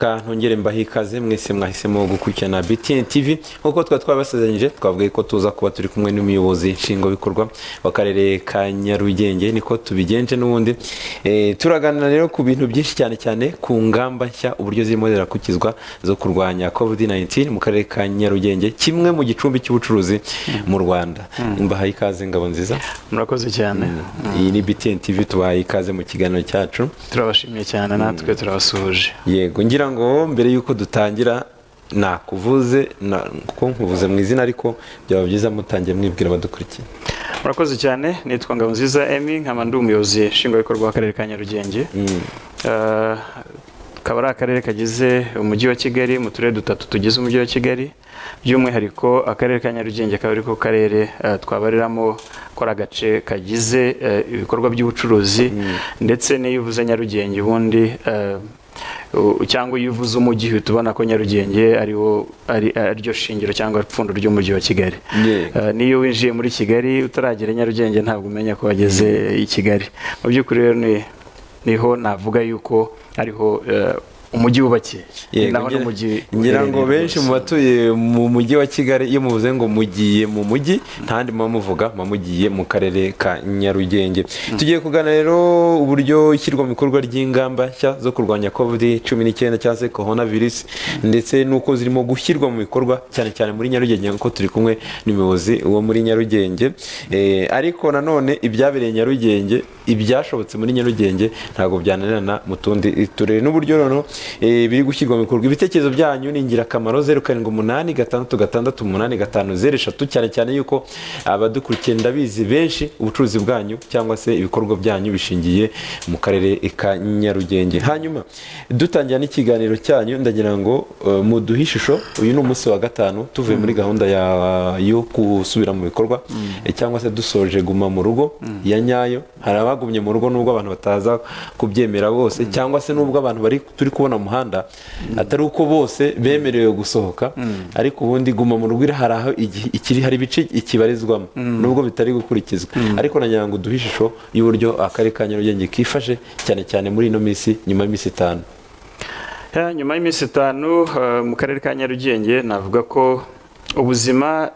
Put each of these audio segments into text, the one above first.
kantu ngere mbaha ikaze mwese mwahisemo gukurikirana BTN TV nk'uko twari twabasezeranyije twavuga ko tuza kuba turi kumwe n'umuyobozi nshingwabikorwa w'akarere ka nyarugenge niko tubigenje n'ubundi turaganira rero ku bintu byinshi cyane cyane ku ngamba nshya uburyo zirimo zirakukizwa zo kurwanya covid-19 mu karere ka nyarugenge kimwe mu gicumbi cy'ubucuruzi mu rwanda mbaha ikaze ngabo nziza murakoze cyane iyi ni BTN TV tubahaye ikaze mu kiganiro cyacu turabashimiye cyane natwe turabasuhuje yego ngira ngo mbere y'uko dutangira nakuvuze kuko nkuvuze mu izina ariko byaba byiza mutangiye mwibwira abadukurikiye murakoze cyane nitwa ngabo nziza emi nkaba ndi umuyobozi nshingwabikorwa w'akarere ka nyarugenge akaba ari akarere kagize umujyi wa kigali mu turere dutatu tugize umujyi wa kigali by'umwihariko akarere ka nyarugenge akaba ari ko karere twabariramo ko ari agace kagize ibikorwa by'ubucuruzi ndetse n'iyo uvuze nyarugenge ubundi cyangwa iyo uvuze umujyi uhita ubona ko nyarugenge ariwo ariryo shingiro cyangwa ipfundo ry'umujyi wa kigali n'iyo winjiye muri kigali utaragera nyarugenge ntabwo umenya ko wageze i kigali mu by'ukuri rero niho navuga yuko ariho umujyi wubakiye ngira ngo benshi mu batuye mu mujyi wa kigali iyo muvuze ngo mugiye mu mujyi ntandi muba muvuga muba mugiye mu karere ka nyarugenge tugiye kugana rero uburyo ishyirwa mu bikorwa ry'ingamba nshya zo kurwanya covid cumi n'icyenda cyangwa se korona virusi ndetse n'uko zirimo gushyirwa mu bikorwa cyane cyane muri nyarugenge kuko turi kumwe n'umuyobozi wo muri nyarugenge ariko nanone ibyabereye nyarugenge ibyashobotse muri nyarugenge ntabwo byananirana mu tundi turere n'uburyo noneho biri gushyirwa mu bikorwa ibitekerezo byanyu ni ingirakamaro zeru karindwi umunani gatandatu gatandatu umunani gatanu zeru eshatu cyane cyane yuko abadukurikiye ndabizi benshi ubucuruzi bwanyu cyangwa se ibikorwa byanyu bishingiye mu karere ka nyarugenge hanyuma dutangira n'ikiganiro cyanyu ndagira ngo muduhe ishusho uyu ni umunsi wa gatanu tuvuye muri gahunda yo gusubira mu bikorwa cyangwa se dusoje guma mu rugo ya nyayo hari abagumye mu rugo nubwo abantu bataza kubyemera bose cyangwa se nubwo abantu bari turi kubona umuhanda atari uko bose bemerewe gusohoka ariko ubundi guma mu rugo hari aho ikiri hari ibice ikibarizwamo nubwo bitari gukurikizwa ariko nagira ngo uduhe ishusho y'uburyo akarere ka nyarugenge kifashe cyane cyane muri ino minsi nyuma y'iminsi itanu nyuma y'iminsi itanu mu karere ka nyarugenge navuga ko ubuzima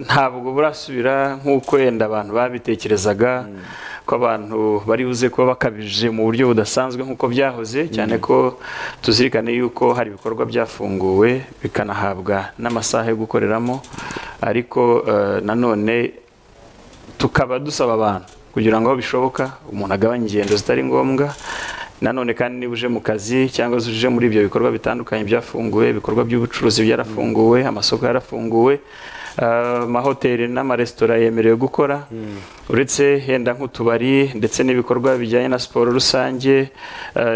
ntabwo burasubira nk'uko wenda abantu babitekerezaga ko abantu bari buze kuba bakabije mu buryo budasanzwe nk'uko byahoze cyane ko tuzirikane yuko hari ibikorwa byafunguwe bikanahabwa n'amasaha yo gukoreramo ariko nanone tukaba dusaba abantu kugira ngo aho bishoboka umuntu agabanye ingendo zitari ngombwa nanone kandi niba uje mu kazi cyangwa se uje muri ibyo bikorwa bitandukanye byafunguwe ibikorwa by'ubucuruzi byarafunguwe amasoko yarafunguwe amahoteli n'amaresitora yemerewe gukora uretse henda nk'utubari ndetse n'ibikorwa bijyanye na siporo rusange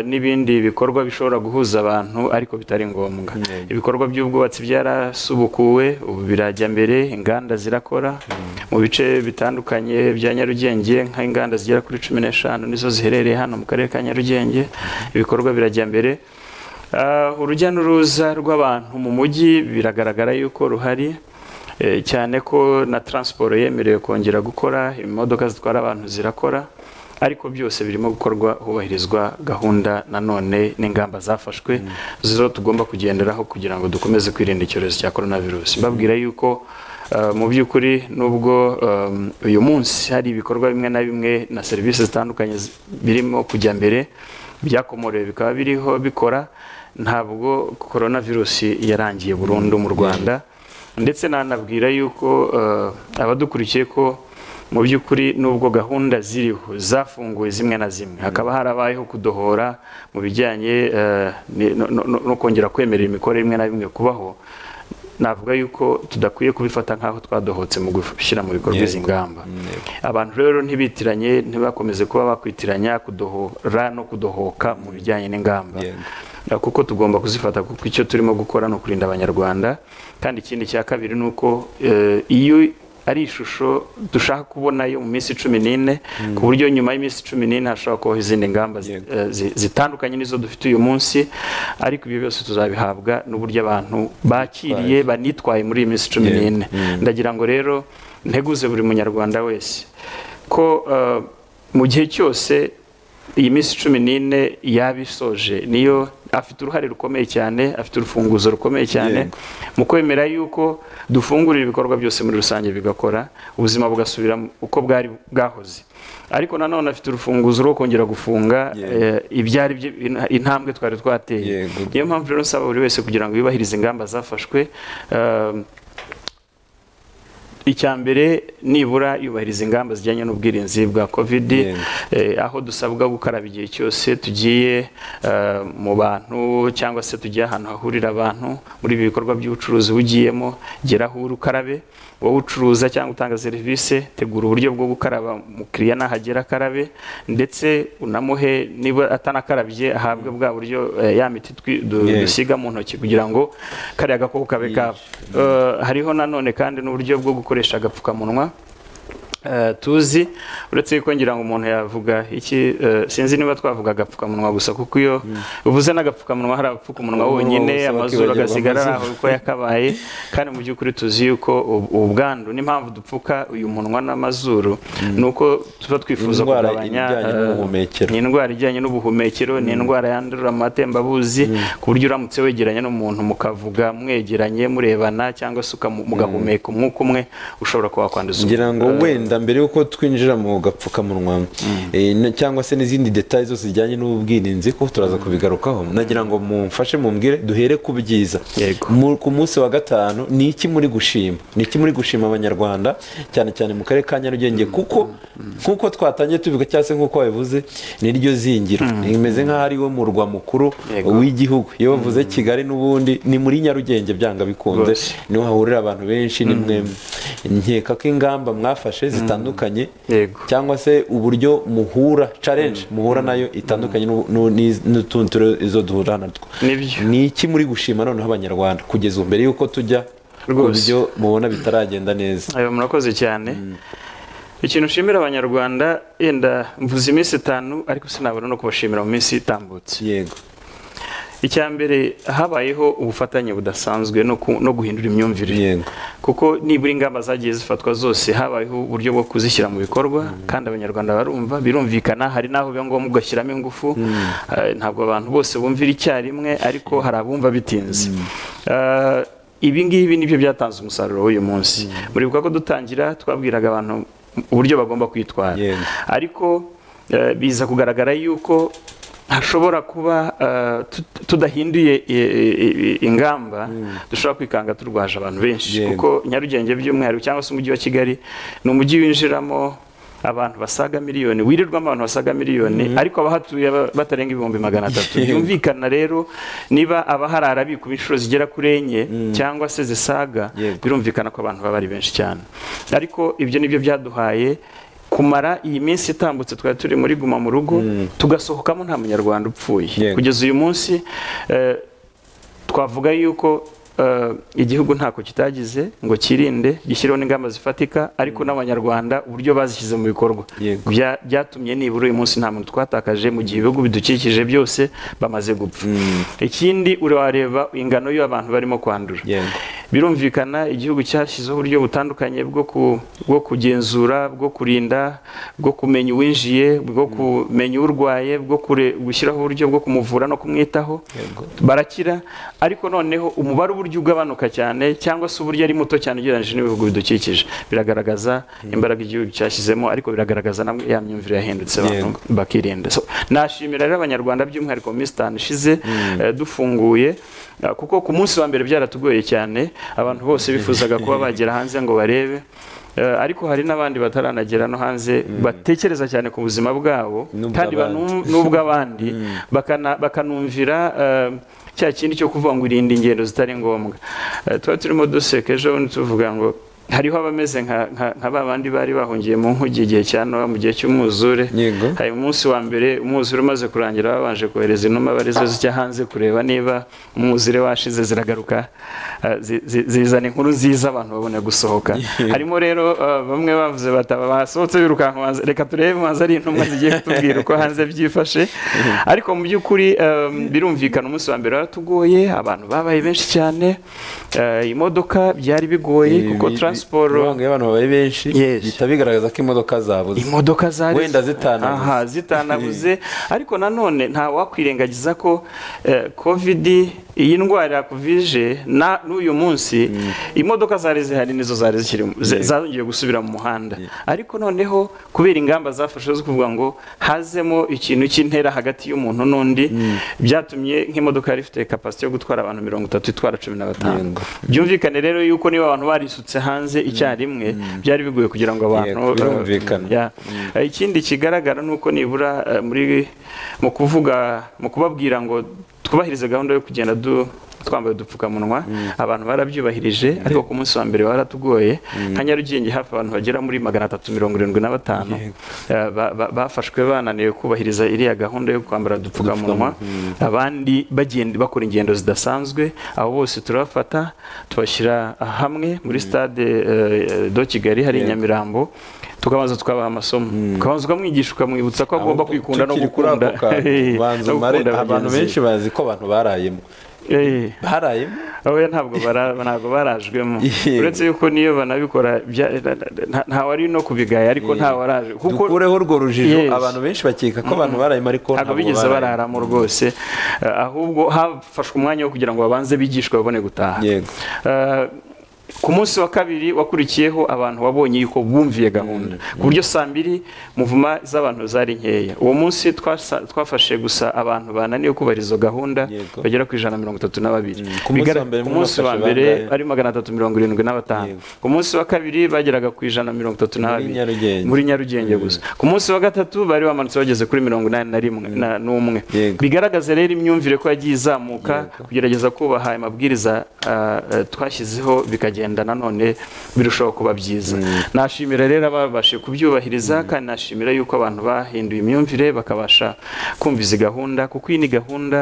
n'ibindi bikorwa bishobora guhuza abantu ariko bitari ngombwa ibikorwa by'ubwubatsi byarasubukuwe ubu birajya mbere inganda zirakora mu bice bitandukanye bya nyarugenge nk'inganda zigera kuri cumi n'eshanu nizo ziherereye hano mu karere ka nyarugenge ibikorwa birajya mbere urujya n'uruza rw'abantu mu mujyi biragaragara yuko ruhari cyane ko na taransiporo yemerewe kongera gukora imodoka zitwara abantu zirakora ariko byose birimo gukorwa hubahirizwa gahunda nanone n'ingamba zafashwe zo tugomba kugenderaho kugira ngo dukomeze kwirinda icyorezo cya korona virusi mbabwira yuko mu by'ukuri nubwo uyu munsi hari ibikorwa bimwe na bimwe na serivisi zitandukanye birimo kujya mbere byakomorewe bikaba biriho bikora ntabwo korona virusi yarangiye burundu mu rwanda ndetse nanabwira yuko abadukurikiye ko mu by'ukuri nubwo gahunda ziriho zafunguwe zimwe na zimwe hakaba harabayeho kudohora mu bijyanye no kongera kwemerera imikorere imwe na bimwe kubaho navuga yuko tudakwiye kubifata nk'aho twadohotse mu gushyira mu bikorwa izi ngamba abantu rero ntibitiranye ntibakomeze kuba bakwitiranya kudohora no kudohoka mu bijyanye n'ingamba kuko tugomba kuzifata kuko icyo turimo gukora ni ukurinda abanyarwanda kandi ikindi cya kabiri ni uko iyo ari ishusho dushaka kubona yo mu minsi cumi n'ine ku buryo nyuma y'iminsi cumi n'ine hashobora kubaho izindi ngamba zitandukanye n'izo dufite uyu munsi ariko ibyo byose tuzabihabwa n'uburyo abantu bakiriye banitwaye muri iyi minsi cumi n'ine ndagira ngo rero nteguze buri munyarwanda wese ko mu gihe cyose iyi minsi cumi n'ine yaba isoje niyo afite uruhare rukomeye cyane afite urufunguzo rukomeye cyane mu kwemera yuko dufungurira ibikorwa byose muri rusange bigakora ubuzima bugasubira uko bwari bwahoze ariko nanone afite urufunguzo rwo kongera gufunga Yeah. eh, ibyari byi- ina- intambwe twari twateye Yego. niyo mpamvu rero nsaba buri wese kugira ngo yubahirize ingamba zafashwe eh, icya mbere nibura yubahiriza ingamba zijyanye n'ubwirinzi bwa kovidi Yego. eh, aho dusabwa gukaraba igihe cyose tugiye eh, mu bantu cyangwa se tugiye ahantu hahurira abantu muri ibi bikorwa by'ubucuruzi ugiyemo gera aho uri ukarabe wowe ucuruza cyangwa utanga serivisi tegura uburyo bwo gukaraba umukiriya nahagera akarabe ndetse unamuhe niba atanakarabye ahabwe bwa buryo eh, ya miti twi- du- Yego. dusiga mu ntoki kugira ngo kariya gakoko kabe kaba Eh, hariho nanone kandi n'uburyo bwo gukoresha agapfukamunwa Eh, tuzi uretse yuko ngira ngo umuntu yavuga iki eh, sinzi niba twavuga agapfukamunwa gusa kuko iyo uvuze n'agapfukamunwa hari abapfukamunwa Ubu wonyine bose amazuru bakibagirwa agasigara ari aho amazuru. uko yakabaye kandi mu by'ukuri tuzi yuko ubu- ubwandu n'impamvu dupfuka uyu munwa n'amazuru ni uko tuba twifuza Indwara kugabanya ijyanye eh, n'ubuhumekero. ni indwara ijyanye n'ubuhumekero ni indwara yandurira mu matembabuzi ku buryo uramutse wegeranye n'umuntu mukavuga mwegeranye murebana cyangwa se ukamu- mugahumeka umwuka umwe ushobora kuba wakwanduza undi. ngira ngo wenda mbere y'uko twinjira mu gapfukamunwa eh, na- cyangwa se n'izindi detaye zose zijyanye n'ubwirinzi ko turaza kubigarukaho nagira ngo mumfashe mumbwire duhere ku byiza Yego. Mu- ku munsi wa gatanu ni iki muri gushima ni iki muri gushima abanyarwanda cyane cyane mu karere ka nyarugenge kuko nk'uko twatangiye tubivuga cyangwa se nk'uko wabivuze ni ryo zingiro rimeze nk'aho ari wo murwa mukuru Yego. w'igihugu iyo bavuze kigali n'ubundi ni muri nyarugenge byanga bikunze Rwose. niho hahurira abantu benshi ni mwe nkeka ko ingamba mwafashe zitandukanye Yego. cyangwa se uburyo muhura challenge muhura nayo itandukanye n'u- n'u- n'iz- n'utundi turi- izo duhura natwo Nibyo. ni iki muri gushima noneho abanyarwanda kugeza ubu mbere y'uko tujya ku Rwose. byo mubona bitaragenda neza ayo murakoze cyane ikintu nshimira abanyarwanda yenda mvuze iminsi itanu ariko sinabona no kubashimira mu minsi itambutse yego icya mbere habayeho ubufatanye budasanzwe no ku- no guhindura imyumvire yego kuko nibura ingamba zagiye zifatwa zose habayeho uburyo bwo kuzishyira mu bikorwa kandi abanyarwanda barumva birumvikana hari n'aho biba ngombwa ugashyiramo ingufu Eh, ntabwo abantu bose bumvira icyarimwe ariko hari abumva bitinze Eh, ibi ngibi nibyo byatanze umusaruro w'uyu munsi muribuka ko dutangira twabwiraga abantu uburyo bagomba kwitwara Yego. ariko eh, biza kugaragara yuko hashobora kuba eh, tut- tudahinduye eh, eh, eh, ingamba dushobora kwikanga turwaje abantu benshi Yego. kuko nyarugenge by'umwihariko cyangwa se umujyi wa kigali ni umujyi winjiramo abantu basaga miliyoni wirirwamo abantu basaga miliyoni ariko abahatuye ba- batarenga ibihumbi magana atatu byumvikana rero niba abaharara bikuba inshuro zigera kuri enye cyangwa se zisaga Yego. birumvikana ko abantu baba ari benshi cyane ariko ibyo nibyo byaduhaye kumara iyi minsi itambutse twari turi muri guma mu rugo tugasohokamo nta munyarwanda upfuye Yego. kugeza uyu munsi eh, twavuga yuko eh, igihugu ntako kitagize ngo kirinde gishyireho n'ingamba zifatika ariko n'abanyarwanda uburyo bazishyize mu bikorwa Yego. Bya- byatumye nibura uyu munsi nta muntu twatakaje mu gihe ibihugu bidukikije byose bamaze gupfa ikindi urareba ingano y'abantu barimo kwandura Yego. birumvikana igihugu cyashyizeho uburyo butandukanye bwo ku- bwo kugenzura bwo kurinda bwo kumenya uwinjiye bwo kumenya urwaye bwo kure- gushyiraho uburyo bwo kumuvura no kumwitaho Yego. barakira ariko noneho umubare uburyo ugabanuka cyane cyangwa se uburyo ari muto cyane ugereranyije n'ibihugu bidukikije biragaragaza imbaraga igihugu cyashyizemo ariko biragaragaza na ya myumvire yahindutse abantu Yego. bakirinda So, nashimira rero abanyarwanda by'umwihariko mu minsi itanu ishize eh, dufunguye eh, kuko ku munsi wa mbere byaratugoye cyane abantu bose bifuzaga kuba bagera hanze ngo barebe Eh, ariko hari n'abandi bataranagera no hanze batekereza cyane ku buzima bwabo N'ubw'abandi. kandi banum- n'ubw'abandi bakana- bakanumvira eh, cya kindi cyo kuvuga ngo irinde ingendo zitari ngombwa Eh, tuba turimo duseka ejo bundi tuvuga ngo hariho abameze nka- nka nka ba bandi bari bahungiye mu nkugi igihe cya nowa mu gihe cy'umwuzure Yego. hari umunsi wa mbere umwuzure umaze kurangira babanje kohereza inuma arizo zijya hanze kureba niba umwuzure washize ziragaruka eh, zi- zi- zizana inkuru nziza abantu babone gusohoka harimo rero eh, bamwe bavuze bati aba basohotse birukanka banza- reka turebe banza ari intumwa zigiye kutubwira uko hanze byifashe ariko mu by'ukuri eh, birumvikana umunsi wa mbere waratugoye abantu babaye benshi cyane eh, imodoka byari bigoye kuko Ibi- siporo iyo abantu babaye benshi Yes. bihita bigaragaza ko imodoka zabuze imodoka zari Wenda zitanabuze. Aha, zitanabuze ariko nanone nta wakwirengagiza ko eh, covid iyi ndwara yakuvije na n'uyu munsi imodoka zari zihari nizo zari zikiri mu- ze- zongeye gusubira mu muhanda ariko noneho kubera ingamba zafashwe zo kuvuga ngo hazemo ikintu cy'intera hagati y'umuntu n'undi byatumye nk'imodoka yari ifite kapasite yo gutwara abantu mirongo itatu itwara cumi na batanu Yego. byumvikane rero yuko niba abantu barisutse hanze icyarimwe byari bigoye kugira ngo abantu Yego, birumvikana. Ya. Eh, ikindi kigaragara ni uko nibura eh, muri mu kuvuga mu kubabwira ngo twubahirize gahunda yo kugenda du twambaye udupfukamunwa abantu barabyubahirije ariko ku munsi wa mbere waratugoye nka nyarugenge hafi abantu bagera muri magana atatu mirongo irindwi na batanu eh, ba- ba- bafashwe bananiwe kubahiriza iriya gahunda yo kwambara udupfukamunwa abandi bagenda bakora ingendo zidasanzwe abo bose turabafata tubashyira hamwe muri stade eh, do kigali hari i nyamirambo tukabanza tukabaha amasomo ukabanza ukamwigisha ukamwibutsa ko agomba kwikunda no Tukiri kuri ako gukunda kantu, banza no umare gukunda abantu bagenzi benshi bazi ko abantu barayemo be. Eh, barayemo oya ntabwo bara- ntabwo barajwemo Yego. uretse yuko niyo banabikora bya- nta- ntawe ari no kubigaya ariko ntawaraje kuko dukureho urwo rujijo Yes. abantu benshi bakeka ko abantu barayemo ariko ntabwo bigeze bararamo rwose Eh, ahubwo hafashwe umwanya wo kugira ngo babanze bigishwe babone gutaha Yego. Eh, ku munsi wa kabiri wakurikiyeho abantu wabonye yuko bumviye gahunda ku buryo saa mbiri muvuma z'abantu zari nkeya uwo munsi twasa- twafashe gusa abantu bananiwe kubahiriza izo gahunda Yego. bagera ku ijana na mirongo itatu na babiri ku munsi Bigara- wa mbere ku munsi wa mwafashe mbere bangahe? ari magana atatu mirongo irindwi na batanu Yego. ku munsi wa kabiri bageraga ku ijana na mirongo itatu na Muri babiri Nyarugenge. muri nyarugenge gusa ku munsi wa gatatu bari bamanutse bageze kuri mirongo inani na rimwe na- n'umwe Yego. bigaragaza rero imyumvire ko yagiye izamuka kugerageza kubaha amabwiriza ah, eh, twashyizeho bikagenda nanone birushaho kuba byiza nashimira rero ababashije kubyubahiriza kandi nashimira yuko abantu bahinduye imyumvire bakabasha kumva izi gahunda kuko iyi ni gahunda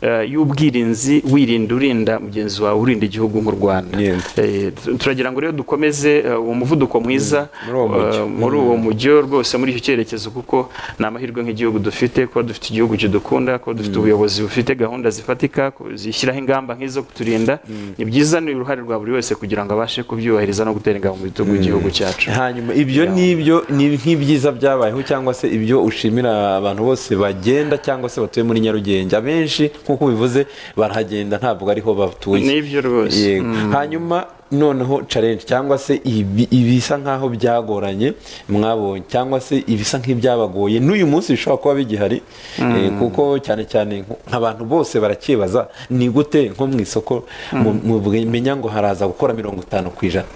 eh, y'ubwirinzi wirinda urinda mugenzi wawe urinda igihugu nk'u rwanda Yego. Eh, tu- turagira ngo rero dukomeze eh, uwo muvuduko mwiza muri uwo mujyo. eh, muri uwo mujyo rwose muri icyo cyerekezo kuko ni amahirwe nk'igihugu dufite kuba dufite igihugu kidukunda kuba dufite ubuyobozi bufite gahunda zifatika ku- zishyiraho ingamba nk'izo kuturinda ni byiza ni uruhare rwa buri wese kugira ngo abashe kubyubahiriza no gutera ingabo mu bitugu igihugu cyacu hanyuma ibyo nibyo ni nk'ibyiza byabayeho cyangwa se ibyo ushimira abantu bose bagenda cyangwa se batuye muri nyarugenge abenshi nk'uko ubivuze barahagenda ntabwo ariho batuye nibyo rwose Yego. hanyuma noneho challenge cyangwa se ibi- ibisa nk'aho byagoranye mwabonye cyangwa se ibisa nk'ibyabagoye n'uyu munsi bishobora kuba bigihari eh, kuko cyane cyane nk- nk'abantu bose barakibaza ni gute nko mu isoko mu- mumenya ngo haraza gukora mirongo itanu ku ijana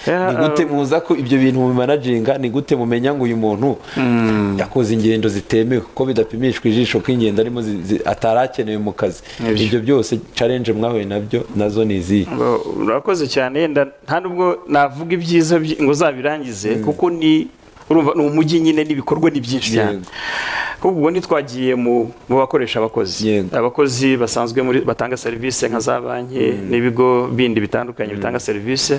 Yeah, ni gute muza ko ibyo bintu mumanaginga ni gute mumenya ngo uyu muntu yakoze ingendo zitemewe ko bidapimishwa ijisho ko ingendo arimo zi- zi- atari akenewe mu kazi Nibyo. ibyo byose challenge mwahuye nabyo nazo ni izihe Ngo, urakoze cyane yenda nta nubwo navuga ibyiza byi- ngo uzabirangize kuko ni urumva ni umujyi nyine n'ibikorwa ni byinshi cyane Yego. kuko ubwo ntitwagiye mu mu bakoresha abakozi Yego. abakozi basanzwe muri batanga serivisi nka za banki n'ibigo bindi bitandukanye bitanga serivisi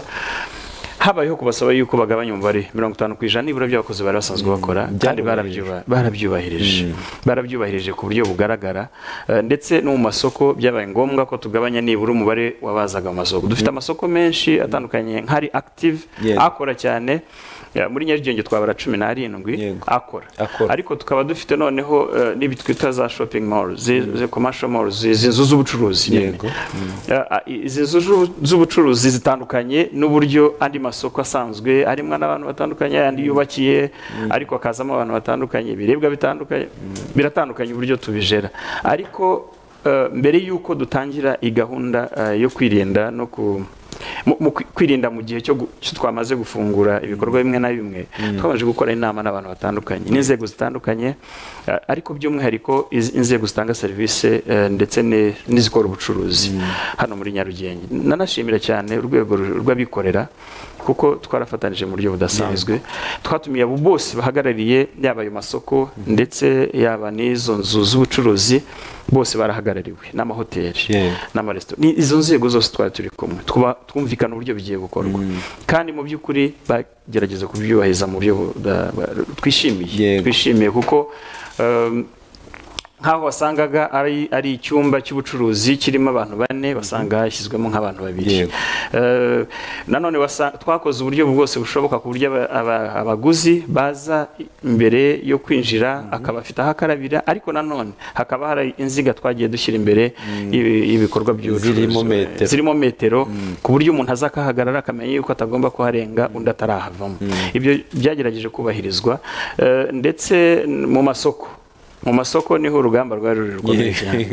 habayeho kubasaba yuko bagabanya umubare mirongo itanu ku ijana nibura by'abakozi bari basanzwe bakora kandi Byarubahirije. barabyuba- barabyubahirije barabyubahirije ku buryo bugaragara Eh, ndetse no mu masoko byabaye ngombwa ko tugabanya nibura umubare wabazaga mu masoko dufite amasoko menshi atandukanye nk'ari active Yego. akora cyane Ya, muri nyarugenge twabara cumi n'arindwi Yego. akora Akora. ariko tukaba dufite noneho eh, n'ibi twita za shopping mall zi- zi- commercial mall zi- izi nzu z'ubucuruzi nyine. Yego. Eh, ah, izi nzu z'ubu- z'ubucuruzi zitandukanye n'uburyo andi masoko asanzwe arimo n'abantu batandukanye andi yubakiye ariko hakazamo abantu batandukanye ibiribwa bitandukanye biratandukanye uburyo tubijera ariko eh, mbere y'uko dutangira iyi gahunda eh, yo kwirinda no ku mu- mu kwi- kwirinda mu gihe cyo gu- cyo twamaze gufungura ibikorwa bimwe na bimwe twabanje gukora inama n'abantu batandukanye n'inzego zitandukanye eh, ariko by'umwihariko iz- inzego zitanga serivisi eh, ndetse ne- n'izikora ubucuruzi hano muri Nyarugenge nanashimira cyane urwego ru- rw'abikorera kuko twarafatanije mu buryo budasanzwe twatumiye abo bose bahagarariye yaba ayo masoko ndetse yaba n'izo nzu z'ubucuruzi bose barahagarariwe n'amahoteli Yeah. n'amaresitora ni izo nzego zose twari turi kumwe Twuba- twumvikana uburyo bigiye gukorwa kandi mu by'ukuri bagerageza kubyubahiriza mu buryo bu- da- ba- twishimiye Yego. twishimiye kuko um, nk'aho wasangaga ari ari icyumba cy'ubucuruzi kirimo abantu bane wasanga hashyizwemo nk'abantu babiri Yego. Eh, nanone wasa- twakoze uburyo bwose bushoboka ku buryo aba- aba- abaguzi baza imbere yo kwinjira akaba afite aho akarabira ariko nanone hakaba hari inziga twagiye dushyira imbere y'ibi- y'ibikorwa by'ubucuruzi Zirimo metero. zirimo metero ku buryo umuntu aza akahagarara akamenya yuko atagomba kuharenga undi atarahavamo ibyo byagerageje kubahirizwa Eh, ndetse mu masoko mu masoko niho urugamba rwari ruri rukomeye cyane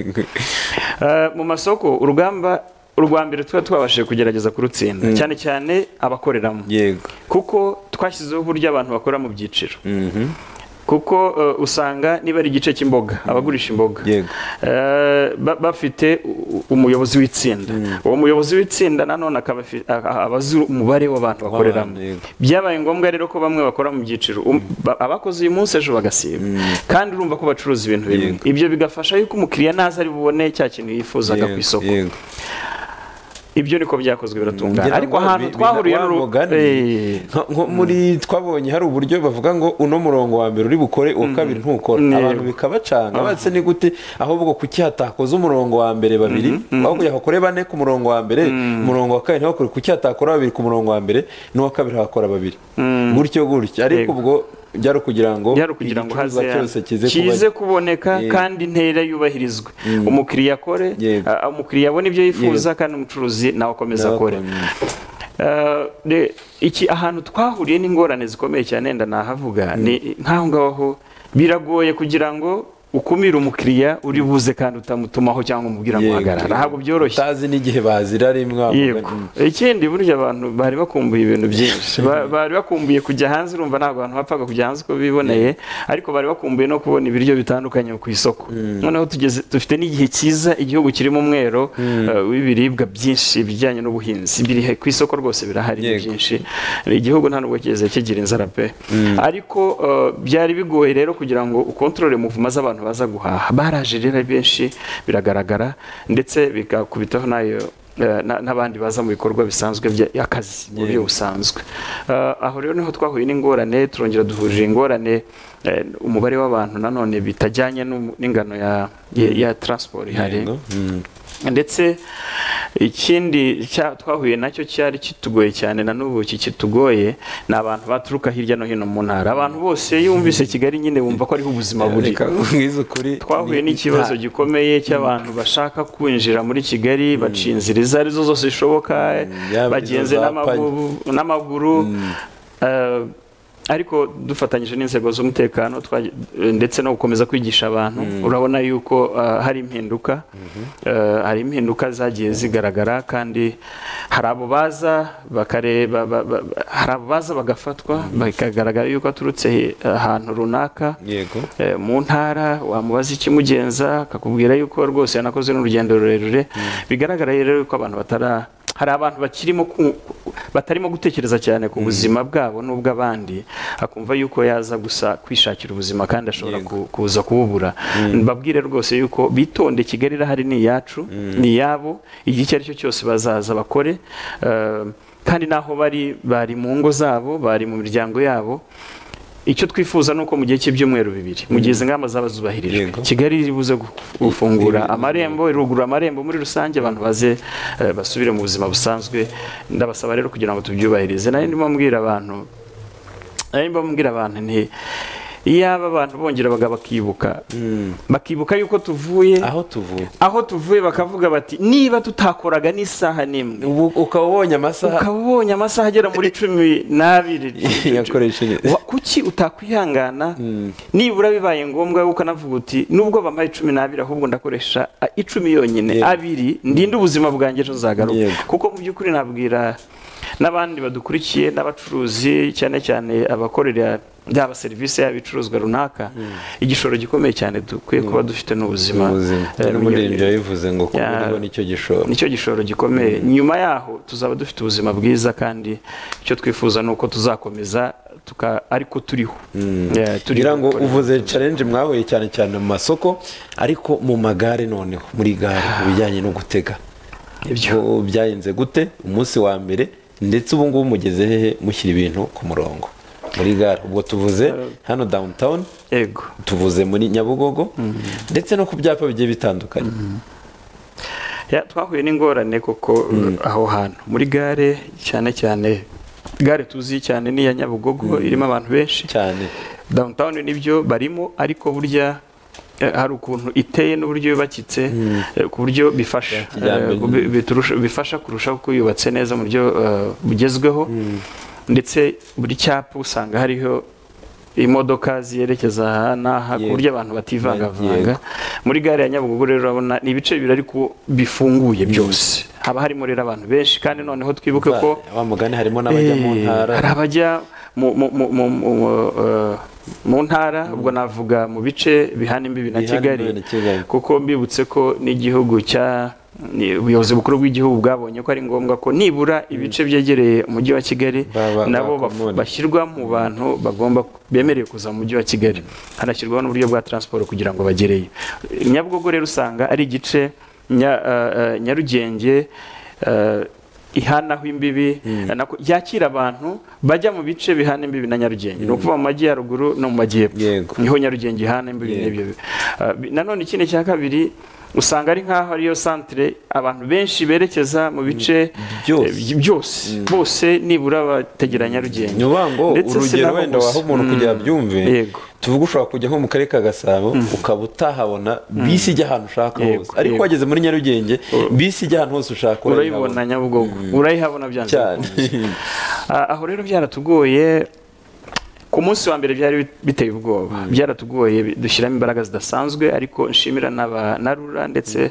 Eh, mu masoko urugamba urwa mbere tuba twabashije kugerageza kurutsinda cyane cyane abakoreramo yego kuko twashyizeho uburyo abantu bakora mu byiciro kuko eh, usanga niba ari igice cy'imboga abagurisha imboga Yego. eh, ba- bafite u- umuyobozi w'itsinda uwo muyobozi w'itsinda nanone akaba afi- a- a- aba azi umubare w'abantu bakoreramo yego. byabaye ngombwa rero ko bamwe bakora mu byiciro Um- ba- abakoze uyu munsi ejo bagasiba kandi urumva ko bacuruza ibintu bimwe ibyo bigafasha yuko umukiriya naza ari bubone cya kintu yifuzaga ku isoko yego ibyo niko byakozwe biratungana Ngira ariko ngo ahantu bi- twahuriye bina- n'uru- wamugani, Eh, nka- nko muri twabonye hari uburyo bavuga ngo uno murongo wa mbere uri bukore uwa kabiri ntukora Yego. abantu bikabacanga batse ni gute ahubwo kuki hatakoza umurongo wa mbere babiri ahubwo yakore bane ku murongo wa mbere umurongo wa kabiri ntibakore kuki hatakora babiri ku murongo wa mbere n'uwa kabiri hakora babiri gutyo gutyo ariko Yego. ubwo byari ukugira ngo byari ukugira ngo haze igicuruzwa cyose kize kize kuba kuboneka Yego. kandi intera yubahirizwe umukiriya akore Yego. a- umukiriya abone ibyo yifuza kandi umucuruzi nawe akomeze Nawe akore akomeze. Eh, de- iki ahantu twahuriye n'ingorane zikomeye cyane wenda nahavuga ni nk'aho ngaho biragoye kugira ngo ukumire umukiriya uri buze kandi utamutumaho cyangwa umubwira ngo Yego. hagarara ntabwo byoroshye utazi n'igihe bazira rimwe yego Mm. ikindi burya abantu bari bakumbuye ibintu byinshi Ba- bari bakumbuye kujya hanze urumva ntabwo abantu bapfaga kujya hanze uko biboneye ariko bari bakumbuye no kubona ibiryo bitandukanye ku isoko noneho tugeze dufite n'igihe cyiza igihugu kirimo umwero eh, w'ibiribwa byinshi ibijyanye n'ubuhinzi biri he- ku isoko rwose birahari ni Yego. byinshi igihugu nta nubwo kigeze kigira inzara pe ariko eh, byari bigoye rero kugira ngo ukontorore muvuma z'abantu baza guhaha baraje rero ari benshi biragaragara ndetse bigakubitaho nayo Eh, na- n'abandi baza mu bikorwa bisanzwe by'akazi mu buryo busanzwe Eh, aho rero niho twahuye n'ingorane turongera duhurije ingorane eh, umubare w'abantu nanone bitajyanye n'umu- n'ingano ya, ya, ya transport ihari Yego. Mm. ndetse ikindi cya- twahuye nacyo cyari kitugoye cyane na n'ubu kitugoye ni abantu baturuka hirya no hino mu ntara abantu bose iyo bumvise kigali nyine bumva ko ariho ubuzima buri Reka nkubwize ukuri twahuye ni- n'ikibazo gikomeye cy'abantu bashaka kwinjira muri kigali baca inzira izo arizo zose zishoboka yaba bagenze izo za n'amaguru- n'amaguru eh, ariko dufatanyije n'inzego z'umutekano twaje- eh, ndetse no gukomeza kwigisha abantu urabona yuko eh, hari impinduka Eh, hari impinduka zagiye zigaragara kandi hari abo baza bakareba ba- ba- ba- hari abo baza bagafatwa bikagaragara yuko aturutse eh, ahantu runaka yego Eh, mu ntara wamubaza ikimugenza akakubwira yuko rwose yanakoze n'urugendo rurerure bigaragara rero yuko abantu batara hari abantu bakirimo ku- batarimo gutekereza cyane ku buzima bwabo n'ubw'abandi akumva yuko yaza gusa kwishakira ubuzima kandi ashobora ku- kuza kuwubura mbabwire rwose yuko bitonde kigali irahari ni iyacu ni iyabo igihe icyo ari cyo cyose bazaza bakore Eh, kandi n'aho bari bari mu ngo zabo bari mu miryango yabo icyo twifuza ni uko mu gihe cy'ibyumweru bibiri mu gihe izi ngamba zaba zubahirijwe Yego. kigali iri buze gu- gufungura amarembo irugura amarembo muri rusange abantu baze eh, basubire mu buzima busanzwe ndabasaba rero kugira ngo tubyubahirize nari ndimo mbwira abantu nari ndimo mbwira abantu nti iyaba abantu bongera baga bakibuka bakibuka yuko tuvuye aho tuvuye aho tuvuye bakavuga bati niba tutakoraga n'isaha n'imwe ubu ukaba ubonye amasaha ukaba ubonye amasaha agera muri cumi n'abiri yakoresheje Wa- kuki utakwihangana nibura bibaye ngombwa yuko navuga uti nubwo bambaye icumi n'abiri ahubwo ndakoresha a, icumi yonyine Yego. abiri ndinde ubuzima bwanjye ejo nzagaruka Yego. kuko mu by'ukuri nabwira n'abandi badukurikiye n'abacuruzi cyane cyane abakorera yaba serivisi yaba ibicuruzwa runaka igishoro gikomeye cyane dukwiye kuba dufite n'ubuzima ubuzima Eh, n'umuririmbyi yabivuze ngo Ya. kuburiho nicyo gishoro nicyo gishoro gikomeye nyuma yaho tuzaba dufite ubuzima bwiza kandi icyo twifuza ni uko tuzakomeza tuka ariko turiho Yeah, kugira ngo gukora. uvuze challenge mwahuye cyane cyane mu masoko ariko mu magare noneho muri gare mu bijyanye no gutega Ibyo. Ubu byagenze gute umunsi wa mbere ndetse ubu ngubu mugeze hehe mushyira ibintu ku murongo muri gare ubwo tuvuze hano downtown yego tuvuze muri nyabugogo ndetse no ku byapa bigiye bitandukanye Ya, twahuye n'ingorane kuko aho hantu muri gare cyane cyane gare tuzi cyane ni iya nyabugogo irimo abantu benshi cyane downtown nibyo barimo ariko burya eh, hari ukuntu iteye n'uburyo yubakitse eh, ku buryo bifasha kijyambere. eh, bi- biturusha- bifasha kurushaho ko yubatse neza mu buryo eh, bugezweho ndetse buri cyapa usanga hariho imodoka ziyerekeza aha n'aha ku Yego. buryo abantu bativangavanga muri gare ya nyabugogo rero urabona ni ibice bibiri ariko bifunguye byose haba harimo rero abantu benshi kandi noneho twibuke ko wa mugani harimo n'abajya mu Eh, ntara hari abajya mu- mu- mu- mu- mu- eh, mu ntara ubwo navuga mu bice bihana imbibi na Bihana imbibi kigali na Kigali. kuko mbibutse ko n'igihugu cya ni- ubuyobozi bukuru bw'igihugu bwabonye ko ari ngombwa ko nibura ibice byegereye umujyi wa kigali Ba- ba- nabo baf- bakomore. bashyirwa mu bantu bagomba bemerewe kuza mu mujyi wa kigali hanashyirwaho n'uburyo bwa transport kugira ngo bagereyo nyabugogo rero usanga ari igice nya- eh, eh, nyarugenge eh, ihanaho imbibi nako- yakira abantu bajya mu bice bihana imbibi na nyarugenge ni ukuvuga mu majyaruguru no mu majyepfo Yego. niho nyarugenge ihana imbibi Yego. n'ibyo Eh, bi- nanone ikindi cya kabiri usanga ari nk'aho ariyo santere abantu benshi berekeza mu bice Byose. eh, byose bose nibura bategera nyarugenge nyubango Ndetse urugero sinaho wenda gusa. waho umuntu kugira byumve Yego. tuvuga ushobora kujya nko mu karere ka gasabo ukaba utahabona bisi ijya ahantu ushaka Yego, hose ariko yego. wageze muri nyarugenge bisi ijya ahantu hose ushaka urayibona nyabugogo urayihabona byanze cyane bikunze. Ah, aho rero byaratugoye ku munsi wa mbere byari bit- biteye ubwoba byaratugoye bi- dushyiramo imbaraga zidasanzwe ariko nshimira n'aba- na rura ndetse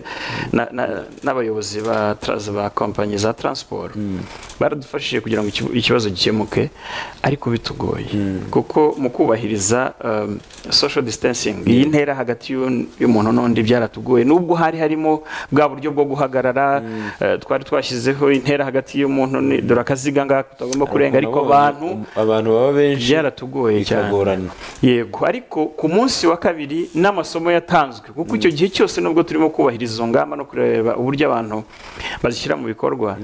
na- na- n'abayobozi ba tra- ba kompanyi za transport baradufashije kugira ngo ikibu- ikibazo gikemuke ariko bitugoye kuko mu kubahiriza um, social distancing iyi ntera hagati y'u- y'umuntu n'undi byaratugoye nubwo hari harimo bwa buryo bwo guhagarara eh, twari twashyizeho intera hagati y'umuntu ni- dore akaziga ngaka utagomba kurenga ariko abantu abantu baba benshi byaratugoye cyane bikagorana yego ariko ku munsi wa kabiri n'amasomo yatanzwe kuko icyo gihe cyose nubwo turimo kubahiriza izo ngamba no kureba uburyo abantu bazishyira mu bikorwa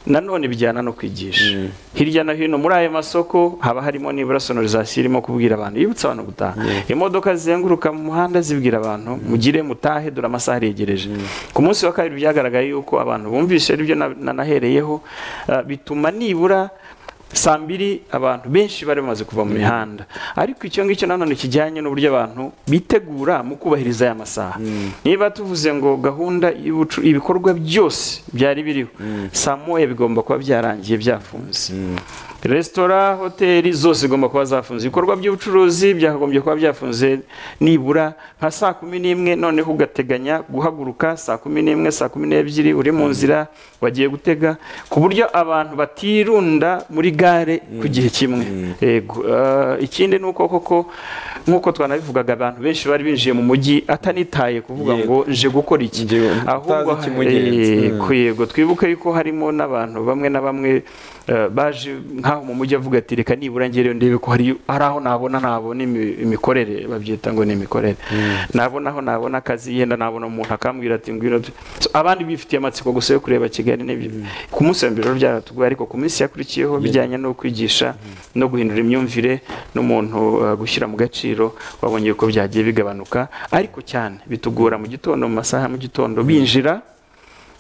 nanone bijyana no kwigisha hirya no hino muri ayo masoko haba harimo nibura sonorizasiyo irimo kubwira abantu yibutsa abantu gutaha imodoka zizenguruka mu muhanda zibwira abantu mugire mutahe dore amasaha aregereje ku munsi wa kabiri byagaragaye yuko abantu bumvise aribyo na- nanahereyeho eh, bituma nibura saa mbiri abantu benshi bari bamaze kuva mu mihanda ariko icyo ngicyo nanone kijyanye n'uburyo abantu bitegura mu kubahiriza aya masaha niba tuvuze ngo gahunda y'ubucu- ibikorwa byose byari biriho saa moya bigomba kuba byarangiye byafunze resitora hoteli zose zigomba kuba zafunze ibikorwa by'ubucuruzi byakagombye kuba byafunze nibura nka saa kumi n'imwe noneho ugateganya guhaguruka saa kumi n'imwe saa kumi n'ebyiri uri mu nzira wagiye gutega ku buryo abantu batirunda muri gare ku gihe kimwe Yego, eh, ikindi ni uko koko nk'uko twanabivugaga abantu benshi bari binjiye mu mujyi atanitaye kuvuga Yego. ngo nje gukora iki Nje- ahubwo utazi ikimugenza. eh, Mm. ku- yego twibuke yuko harimo n'abantu bamwe na bamwe eh, baje nk'aho mu mujyi avuga ati reka nibura ngereyo ndebe ko hari hari aho nabona nabona imi- imikorere babyita ngo ni imikorere nabona aho nabona akazi yenda nabona umuntu akambwira ati ngwino tu-" So, abandi bifitiye amatsiko gusa yo kureba kigali n'ibyo ku munsi wa mbere rero byaratugoye ariko ku minsi yakurikiyeho bijyanye no kwigisha no guhindura imyumvire n'umuntu eh, gushyira mu gaciro wabonye ko byagiye bigabanuka ariko cyane bitugora mu gitondo mu masaha ya mu gitondo binjira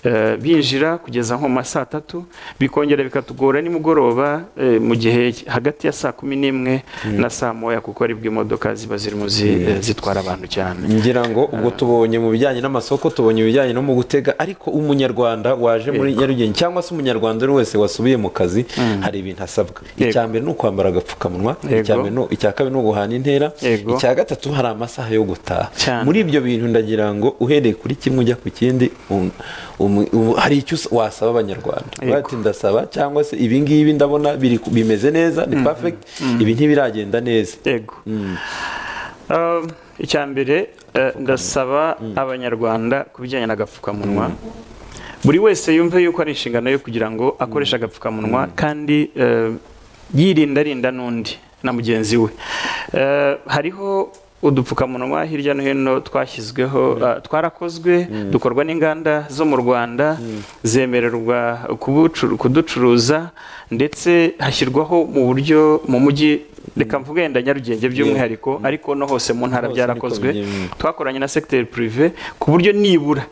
Eh, binjira kugeza nko mu ma saa tatu bikongera bikatugora nimugoroba eh, mu gihe hagati ya saa kumi n'imwe na saa moya kuko aribwo imodoka ziba zirimo zi- eh, zitwara abantu cyane ngira ngo ubwo tubonye mu bijyanye n'amasoko tubonye ibijyanye no mu gutega ariko umunyarwanda waje muri nyarugenge cyangwa se umunyarwanda uri wese wasubiye mu kazi hari ibintu asabwa Yego. icya mbere ni ukwambara agapfukamunwa icya Yego. mbere ni- icya kabiri ni uguhana intera Yego. icya gatatu hari amasaha yo gutaha Cyane. muri ibyo bintu ndagira ngo uhereye kuri kimwe ujya ku kindi um- um- ubu- hari icyo us- wasaba abanyarwanda Yego. ati ndasaba cyangwa se ibi ngibi ndabona biri ku- bimeze neza ni perfect ibi ntibiragenda neza yego Um, icya mbere eh, ndasaba abanyarwanda ku bijyanye n'agapfukamunwa buri wese yumve yuko ari inshingano yo kugira ngo akoreshe agapfukamunwa kandi eh, yirinda arinda n'undi na mugenzi we Eh, hariho udupfukamunwa hirya no hino twashyizweho ah, twarakozwe dukorwa n'inganda zo mu rwanda zemererwa kubucu- kuducuruza ndetse hashyirwaho mu buryo mu mujyi reka mvuge yenda nyarugenge by'umwihariko ariko no hose mu ntara Hose byarakozwe niko bigenda. twakoranye na segiteri purive ku buryo nibura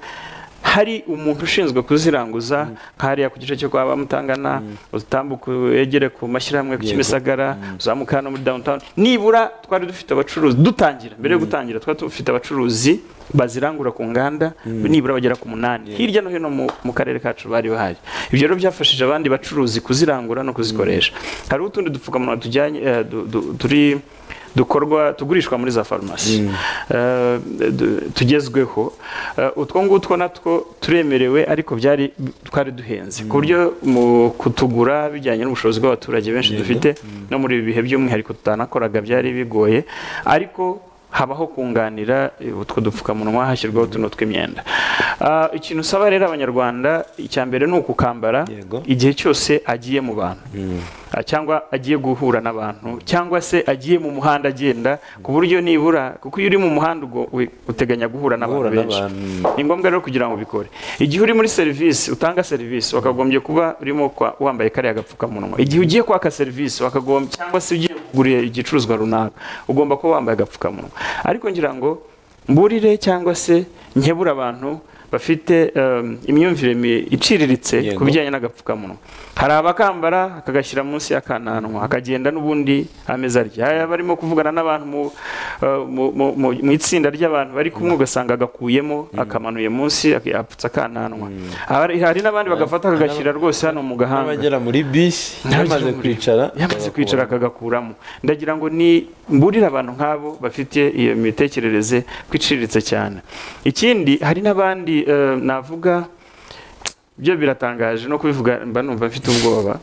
hari umuntu ushinzwe kuziranguza nk'hariya ku gice cyo kwa bamutangana utambuka yegere ku mashyirahamwe ku Yego. kimisagara uzamuka hano muri downtown nibura twari dufite abacuruzi dutangira mbere yo gutangira twari dufite abacuruzi bazirangura ku nganda nibura bagera ku munani hirya no hino mu- mu karere kacu bari bahari ibyo rero byafashije abandi bacuruzi kuzirangura no kuzikoresha hari utundi dupfukamunwa tujyanye eh, du- du- turi dukorwa tugurishwa muri za farumasi Eh, du- tugezweho Eh, utwo ngutwo natwo turemerewe ariko byari twari duhenze ku buryo mu kutugura bijyanye n'ubushobozi bw'abaturage benshi dufite no muri ibi bihe by'umwihariko tutanakoraga byari bigoye ariko habaho kunganira eh, utwo dupfukamunwa hashyirwaho tuno tw'imyenda Ah, ikintu usaba rero abanyarwanda icya mbere ni ukukambara Yego. igihe cyose agiye mu bantu Ah, cyangwa agiye guhura n'abantu cyangwa se agiye mu muhanda agenda ku buryo nibura kuko iyo uri mu muhanda ubwo we- uteganya guhura n'abantu Guhura benshi n'abantu. ni ngombwa rero kugira ngo ubikore igihe uri muri serivisi utanga serivisi wakagombye kuba urimo kwa- wambaye kariya gapfukamunwa igihe ugiye kwaka serivisi wakagombye cyangwa se ugiye kugurira igicuruzwa runaka ugomba kuba wambaye agapfukamunwa ariko ngira ngo mburire cyangwa se nkebure abantu bafite um, imyumvire mi- iciriritse Yego. ku bijyanye n'agapfukamunwa hari abakambara akagashyira munsi y'akananwa akagenda n'ubundi ameze arya hari abarimo kuvugana n'abantu mu, uh, mu, mu, mu, mu itsinda ry'abantu bari kumwe ugasanga agakuyemo akamanuye munsi ak- apfutse akananwa Hari- hari n'abandi bagafata akagashyira rwose hano mu gahanga n'abagera muri bisi yamaze kwicara yamaze kwicara akagakuramo ndagira ngo ni mburire abantu nk'abo bafite iyo mitekerereze kwiciriritse cyane ikindi hari n'abandi eh, navuga byo biratangaje no kubivuga mba numva mfite ubwoba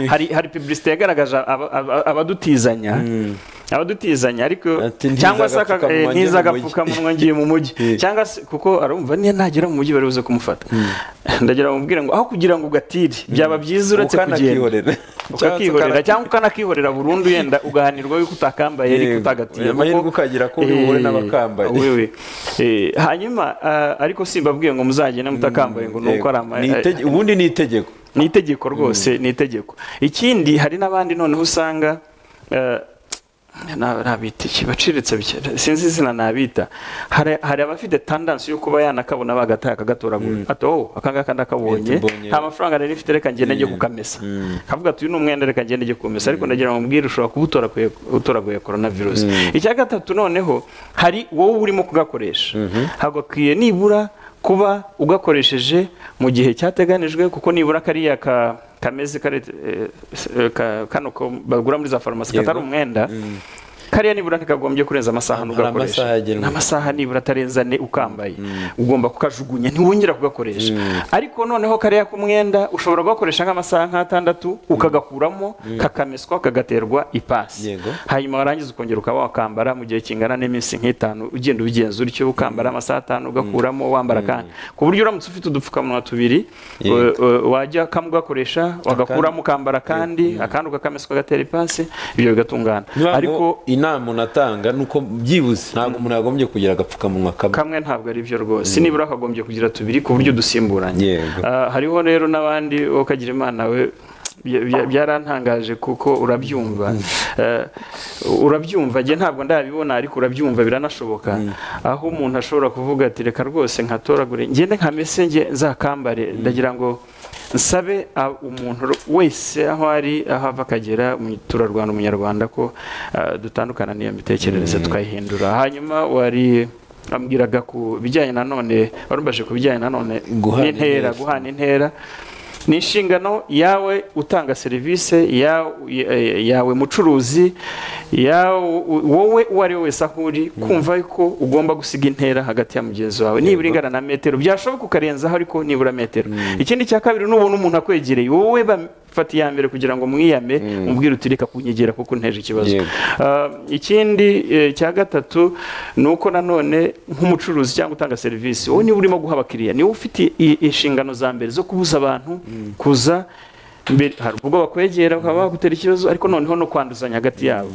hari hari publicité yagaragaje aba- aba- abadutizanya abadutizanya ariko Ati, "Ntiza cyangwa se aka- agapfukamunwa eh, ngiye mu mujyi." ntiza agapfukamunwa ngiye mu mujyi Eh. cyangwa se kuko arumva niyo nagera mu mujyi bari buze kumufata ndagira ngo mubwire ngo aho kugira ngo ugatire byaba byiza uretse kugenda ukanakihorera ukakihorera cyangwa ukanakihorera burundu yenda ugahanirwa yuko utakambaye ariko Yego. utagatiye Amahirwe kuko- ukagira ko uri buhure n'abakambaye. Eh, wewe. Eh, hanyuma ah, ariko simbabwiye ngo muzagende mutakambaye ngo ni uko ari ama- eh, ubundi ni itegeko ni itegeko rwose ni itegeko ikindi hari n'abandi noneho usanga eh, na- nabita iki baciriritse bike- sinzi izina nabita hari hari abafite tendancy yo kuba yanakabona bagataye akagatoragura ati oh aka ngaka ndakabonye Ati, mbonye. nta mafaranga rero ifite reka ngende njye kukamesa kavuga ati uyu ni umwenda reka ngende njye kukamesa ariko ndagira ngo mbwire ushobora kuba utoraguye- utoraguye corona virus icya gatatu noneho hari wowe urimo kugakoresha hagakwiye nibura kuba ugakoresheje mu gihe cyateganijwe kuko nibura kariya ka kameze kare eh, eh, ka- kano ko bagura muri za farumasi Yego. katari umwenda kariya nibura ntikagombye kurenza amasaha Hari ntugakoreshe amasaha agenwe. Ni amasaha nibura atarenze ane ukambaye ugomba kukajugunya ntiwongera kugakoresha ariko noneho kariya k'umwenda ushobora kugakoresha nk'amasaha nk'atandatu ukagakuramo kakameswa kagaterwa ipasi Yego. hanyuma warangiza ukongera ukaba wakambara mu gihe kingana n'iminsi nk'itanu ugenda ubigenza utyo ukambara amasaha atanu ugakuramo wambara kandi ku buryo uramutse ufite udupfukamunwa tubiri Yego. wa- wa- wajya kamwe ugakoresha wagakuramo ukambara kandi akandi ugakameswa gatera ipasi ibyo bigatungana ariko ariko inama unatanga ni uko byibuze ntabwo umuntu yagombye kugira agapfukamunwa kamwe kamwe ntabwo ari byo rwose nibura hakagombye kugira tubiri ku buryo dusimburanye Yego. Ah, hariho rero n'abandi wowe ukagira imana we bya- bya- byarantangaje kuko urabyumva Eh, urabyumva njye ntabwo ndabibona ariko urabyumva biranashoboka aho umuntu ashobora kuvuga ati reka rwose nkatoragure ngende nkamese nge nzakambare ndagira ngo nsabe a- umuntu ro- wese aho ari aho ava akagera mu turarwanda umunyarwanda ko ah, dutandukana n'iyo mitekerereze tukayihindura hanyuma wari ambwiraga ku bijyanye nanone warumbaje ku bijyanye nanone Guhana n'intera intera. guhana intera ni inshingano yawe utanga serivisi ya- ya- yawe mucuruzi ya- wowe uwo ari we wese aho uri kumva ko ugomba gusiga intera hagati ya mugenzi wawe nibura ingana na metero byashoboka ukarenzaho ariko nibura metero ikindi cya kabiri n'ubona umuntu akwegereye wowe bafata iya mbere kugira ngo mwiyame umubwire uti reka kunyegera kuko nteje ikibazo Yego. Ah, ikindi eh, cya gatatu ni uko nanone nk'umucuruzi cyangwa utanga serivisi wowe niba urimo guha abakiriya niwe ufite i- inshingano za mbere zo kubuza abantu kuza mbere hari ubwo bakwegera bakaba bagutera ikibazo ariko noneho no kwanduzanya hagati yabo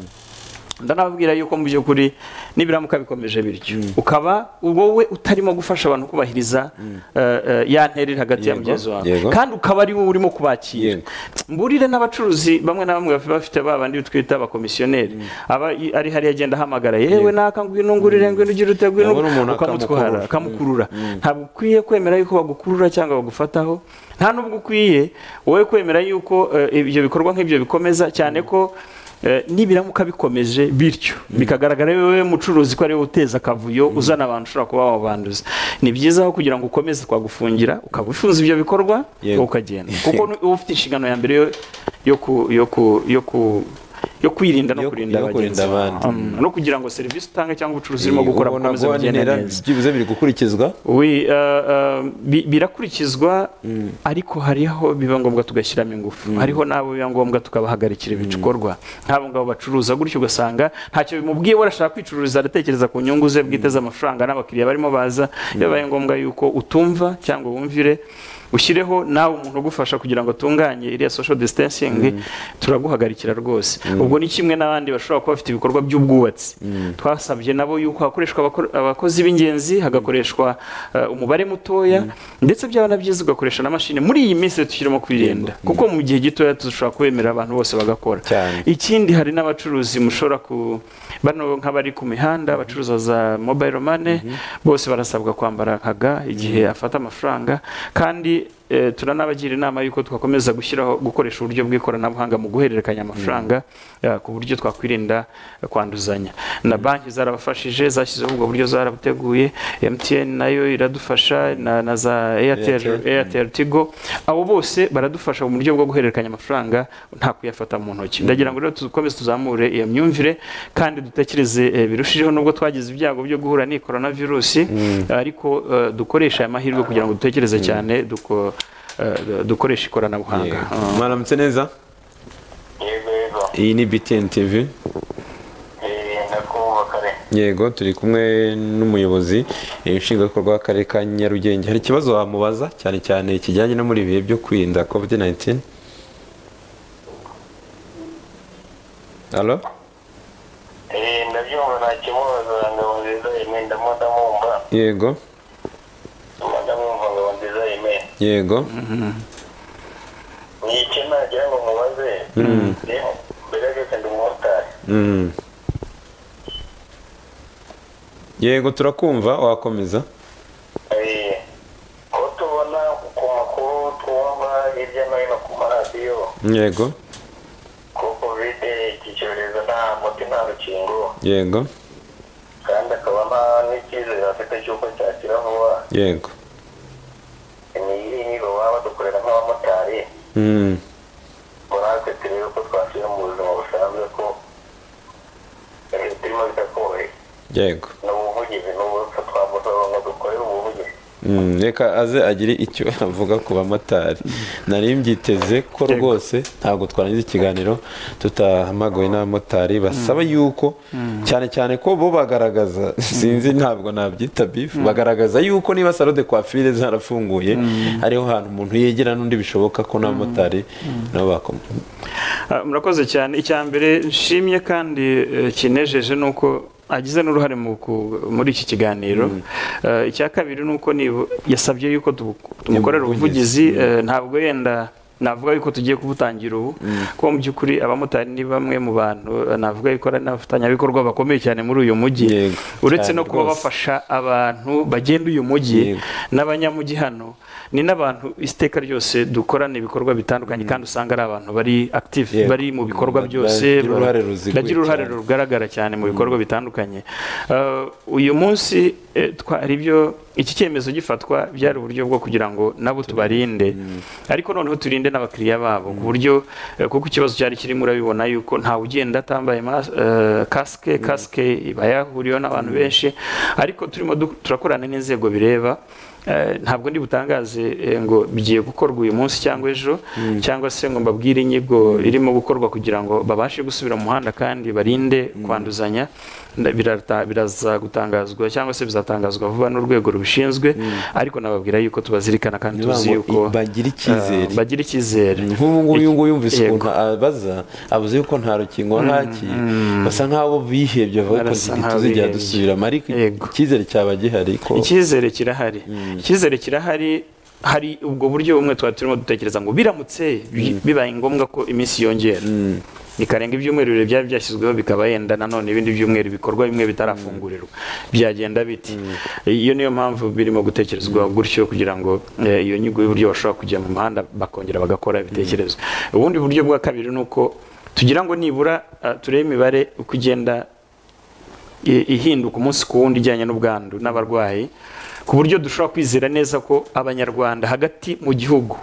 ndanababwira yuko mu by'ukuri nibiramuka bikomeje bityo ukaba wowe utarimo gufasha abantu kubahiriza eh, eh, ya ntera iri hagati ya Yego, mugenzi wawe yego. kandi ukaba ari wowe urimo kubakira Yego. mburire n'abacuruzi bamwe na bamwe baba bafite ba bandi twita abakomisiyoneri aba i- ari hariya agenda ahamagara yewe naka ngwino ngurire ngwino ugire ute ngwino Urabona umuntu ukamutwara akamukurura. akamukurura ntabwo ukwiye kwemera yuko bagukurura cyangwa bagufataho nta n'ubwo ukwiye wowe kwemera yuko eh, ibyo bikorwa nk'ibyo bikomeza cyane ko eh, nibiramuka bikomeje bityo bikagaragara wowe mucuruzi ko ariwe uteza akavuyo uzana abantu ushobora kuba wabanduza ni byiza aho kugira ngo ukomeze kwagufungira ukaba ufunze ibyo bikorwa Yego. ukagenda kuko ni- uba ufite inshingano ya mbere yo- yo ku- yo ku- yo ku- yo kwirinda no Yo- kurinda yo kurinda bagenzi bawe. abandi. Mm, no kugira ngo serivisi utanga cyangwa ubucuruzi urimo gukora ubona bukomeze bugende guharanira neza byibuze biri gukurikizwa Oui, euh, euh, bi- birakurikizwa ariko hariho biba ngombwa tugashyiramo ingufu hariho n'abo biba ngombwa tukabahagarikira ibikorwa nk'abo ngabo bacuruza gutyo ugasanga ntacyo bimubwiye we arashaka kwicururiza aratekereza ku nyungu ze bwite z'amafaranga n'abakiriya barimo baza iyo bibaye ngombwa yuko utumva cyangwa wumvire ushyireho nawe umuntu ugufasha kugira ngo atunganye iriya social distancing turaguhagarikira rwose ubwo ni kimwe n'abandi bashobora kuba bafite ibikorwa by'ubwubatsi twasabye nabo yuko hakoreshwa abakor- abakozi b'ingenzi hagakoreshwa eh, umubare mutoya ndetse byaba na byiza ugakoresha na mashini muri iyi minsi tukirimo kwirinda kuko mu gihe gitoya dushobora kwemerera abantu bose bagakora Cyane. ikindi hari n'abacuruzi mushobora ku bano nk'abari ku mihanda abacuruza za mobile money bose barasabwa kwambara nka ga igihe afata amafaranga kandi eh, turanabagira inama y'uko twakomeza gushyiraho gukoresha uburyo bw'ikoranabuhanga mu guhererekanya amafaranga eh, ku buryo twakwirinda eh, kwanduzanya na banki zarabafashije zashyizeho ubwo buryo zarabuteguye MTN nayo iradufasha na, na za Airtel Airtel. Airtel Tigo abo bose baradufasha mu buryo bwo guhererekanya amafaranga nta kuyafata mu ntoki ndagira ngo rero dukomeze tuzamure iyo myumvire kandi dutekereze eh, birushijeho nubwo twagize ibyago byo guhura n'iyi korona virusi ariko eh, dukoreshe aya mahirwe kugira ngo dutekereze cyane duko- eh, dukoreshe ikoranabuhanga Yego. Ah. mwaramutse neza yego yego iyi ni btn tv Eh, ndakubumva kare yego turi kumwe n'umuyobozi eh, nshingwabikorwa w'akarere ka nyarugenge hari ikibazo wamubaza cyane cyane kijyanye no muri ibi bihe byo kwirinda covid 19 halo Eh, ndabyumva nta kimubaza ngabo nziza yemeye ndamo ndamwumva yego ndamo ndamwumva ngabo nziza yemeye yego ni icyo nagira ngo mubaze Eh, mbere ya byose ndi umumotari Mm. yego turakumva wakomeza Eh, ko tubona ku makuru twumva hirya no hino ku maradiyo yego ko kovide iki cyorezo nta muti nta rukingo yego kandi akaba nta n'icyizere afite cy'uko cyakira vuba yego ni inyigo baba badukorera nk'abamotari Mm. murate turebe ko twashyira mu buzima busanzwe ko eh, turimo bitakoroheye yego ni ubuvugizi ni uburutsa twamusaba ngo dukorere ubuvugizi Mm, reka aze agire icyo avuga ku bamotari nari mbyiteze ko rwose ntabwo twarangiza ikiganiro tutahamagawe n'abamotari basaba yuko cyane cyane ko bo bagaragaza sinzi ntabwo nabyita bifu bagaragaza yuko niba salo de kwafire zarafunguye hariho ahantu umuntu yegera n'undi bishoboka ko n'abamotari nabo bakoma Ah, murakoze cyane icya mbere nshimye kandi eh, kinejeje ni uko agize n'uruhare mu ku- muri iki kiganiro Eh, icya kabiri ni uko nibu- yasabye yuko tubu- tumukorera ubuvugizi eh, ntabwo yenda navuga yuko tugiye kubutangira ubu kuko mu by'ukuri abamotari ni bamwe mu bantu eh, navuga yuko ari n'abafatanyabikorwa bakomeye cyane muri uyu mujyi Yego, uretse cyane no kuba rwose. bafasha abantu bagenda uyu mujyi Yego. n'abanyamujyi hano ni n'abantu iteka ryose dukorana ibikorwa bitandukanye kandi usanga ari abantu bari active Yego. bari mu bikorwa Bagira byose uruhare ruziguye bagira uruhare cyane. rugaragara cyane mu bikorwa bitandukanye Eh, uyu munsi eh, twari ibyo iki cyemezo gifatwa byari uburyo bwo kugira ngo nabo tubarinde ariko noneho turinde n'abakiriya babo ku buryo eh, kuko ikibazo cyari kirimo urabibona yuko ntawe ugenda atambaye mas- eh, kasike kasike iba yahuriweho n'abantu benshi ariko turimo du- turakorana n'inzego bireba eh, ntabwo ndi butangaze eh, ngo bigiye gukorwa uyu munsi cyangwa ejo cyangwa se ngo mbabwire inyigo irimo gukorwa kugira ngo babashe gusubira mu muhanda kandi barinde kwanduzanya Nda- birata- biraza gutangazwa cyangwa se bizatangazwa vuba n'urwego rubishinzwe ariko nababwira yuko tubazirikana kandi tuzi yuko bagira icyizere eh, bagira icyizere nk'ubu ngubu uyu nguyu yumvise Yego. ukuntu abaza abuze yuko nta rukingo ntaki basa nk'abo bihebye bavuga ko Barasa nk'abo ntituzigera bihebye. dusubira ariko Yego. icyizere cyaba gihari ko icyizere kirahari icyizere kirahari hari ubwo buryo bumwe twari turimo dutekereza ngo biramutse bi- bibaye ngombwa ko iminsi yongera bikarenga ibyumweru bibiri byari byashyizweho bikaba yenda nanone ibindi byumweru bikorwa bimwe bitarafungurirwa byagenda biti iyo niyo mpamvu birimo gutekerezwa gutyo kugira ngo eh, iyo nyigo y'uburyo bashobora kujya mu muhanda bakongera bagakora ibitekerezo ubundi buryo bwa kabiri ni uko tugira ngo nibura ah, turebe imibare uko igenda i- ihinduka umunsi ku wundi ijyanye n'ubwandu n'abarwayi ku buryo dushobora kwizera neza ko abanyarwanda hagati mu gihugu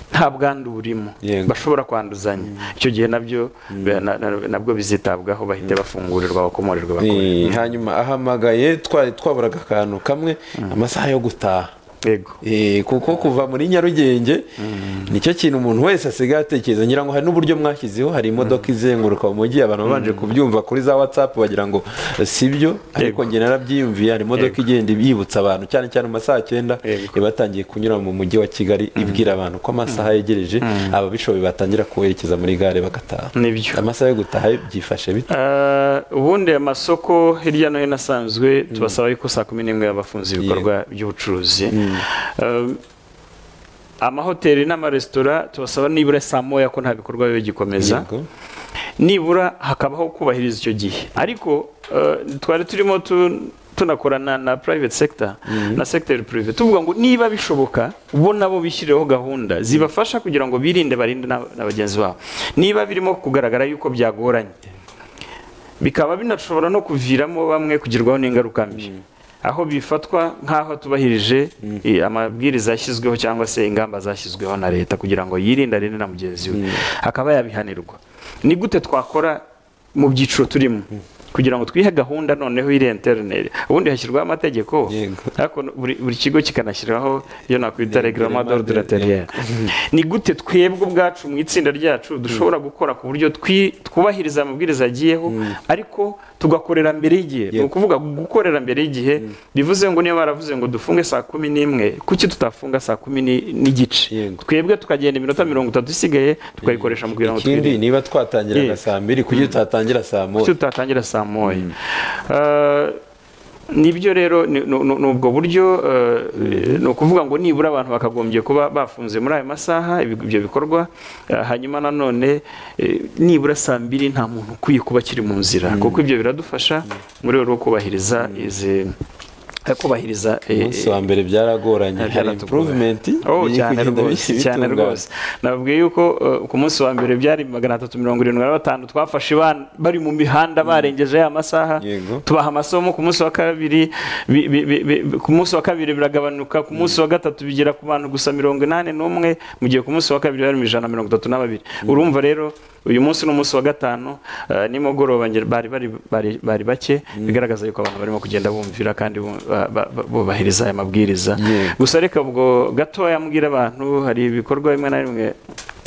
nta bwandu burimo Yego. bashobora kwanduzanya icyo gihe nabyo be- na- na- nabwo bizitabwaho bahite bafungurirwa bakomorerwa bakore Eh, hanyuma ahamagaye twari twaburaga akantu kamwe amasaha yo gutaha yego Eh, kuko kuva muri nyarugenge nicyo kintu umuntu wese asigaye atekereza ngira ngo hari n'uburyo mwashyizeho hari imodoka izenguruka mu mujyi abantu babanje kubyumva kuri za whatsapp bagira ngo si byo ariko Yego. njye narabyiyumviye hari imodoka igenda yibutsa abantu cyane cyane mu masaha cyenda Yego. iba yatangiye kunyura mu mujyi wa kigali ibwira abantu ko amasaha yegereje ababishoboye batangira kuwerekeza muri gare bagataha nibyo amasaha yo gutaha byifashe bite Ah, ubundi amasoko hirya no hino asanzwe tubasaba yuko saa kumi n'imwe yaba afunze ibikorwa by'ubucuruzi Ah, amahoteli n'amaresitora tubasaba nibura saa moya ko nta bikorwa bibe gikomeza Yego. nibura hakabaho kubahiriza icyo gihe ariko eh, twari turimo tu- tunakorana na private sector na secteur privé tuvuga ngo niba bishoboka bo nabo bishyireho gahunda zibafasha kugira ngo birinde barinde na na bagenzi babo niba birimo kugaragara yuko byagoranye bikaba binashobora no kuviramo bamwe kugirwaho n'ingaruka mbi aho bifatwa nk'aho atubahirije eh, amabwiriza yashyizweho cyangwa se ingamba zashyizweho na leta kugira ngo yirinde arinde na mugenzi we akaba yabihanirwa ni gute twakora mu byiciro turimo kugira ngo twihe gahunda noneho iri interineri ubundi hashyirwaho amategeko Yego. ariko buri, buri kigo kikanashyiraho iyo nakwita reglement d'ordre Yego. terrier ni gute twebwe ubwacu mu itsinda ryacu dushobora gukora ku buryo twi- twubahiriza amabwiriza yagiyeho ariko tugakorera mbere y'igihe ni ukuvuga gukorera mbere y'igihe bivuze ngo niba baravuze ngo dufunge saa kumi n'imwe kuki tutafunga saa kumi ni- n'igice Yego. twebwe tukagenda iminota mirongo itatu isigaye tukayikoresha mu kugira ngo ikindi twirinde niba twatangiraga Yego. saa mbiri kugira tutatangira saa kuki moya tutatangira saa moya Ah, nibyo rero ni ni- ni- ni ubwo buryo eh, ni ukuvuga ngo nibura abantu bakagombye kuba bafunze muri ayo masaha ibi- ibyo bikorwa eh, hanyuma nanone eh, nibura saa mbiri nta muntu ukwiye kuba akiri mu nzira kuko ibyo biradufasha mu rwego rwo kubahiriza izi eh, kubahiriza eh, umunsi wa mbere byaragoranye hari Byaratugora. improvement Oh, biri cyane kugenda rwose bit- cyane bitungana. rwose nababwiye yuko eh, ku munsi wa mbere byari magana atatu mirongo irindwi na batanu twafashe ban- bari mu mihanda barengeje ya masaha Yego. tubaha amasomo ku munsi wa kabiri bi- bi- bi- bi- ku munsi wa kabiri biragabanuka ku munsi wa gatatu bigera ku bantu gusa mirongo inani n'umwe mu gihe ku munsi wa kabiri bari mu ijana na mirongo itatu na babiri urumva rero uyu munsi n'umunsi wa gatanu eh, nimugoroba nge- bari bari bari bari bake bigaragaza yuko abantu barimo kugenda bumvira kandi bu- ba- ba- ba- bubahiriza aya mabwiriza Yego. gusa reka ubwo gatoya mbwira abantu hari ibikorwa bimwe na bimwe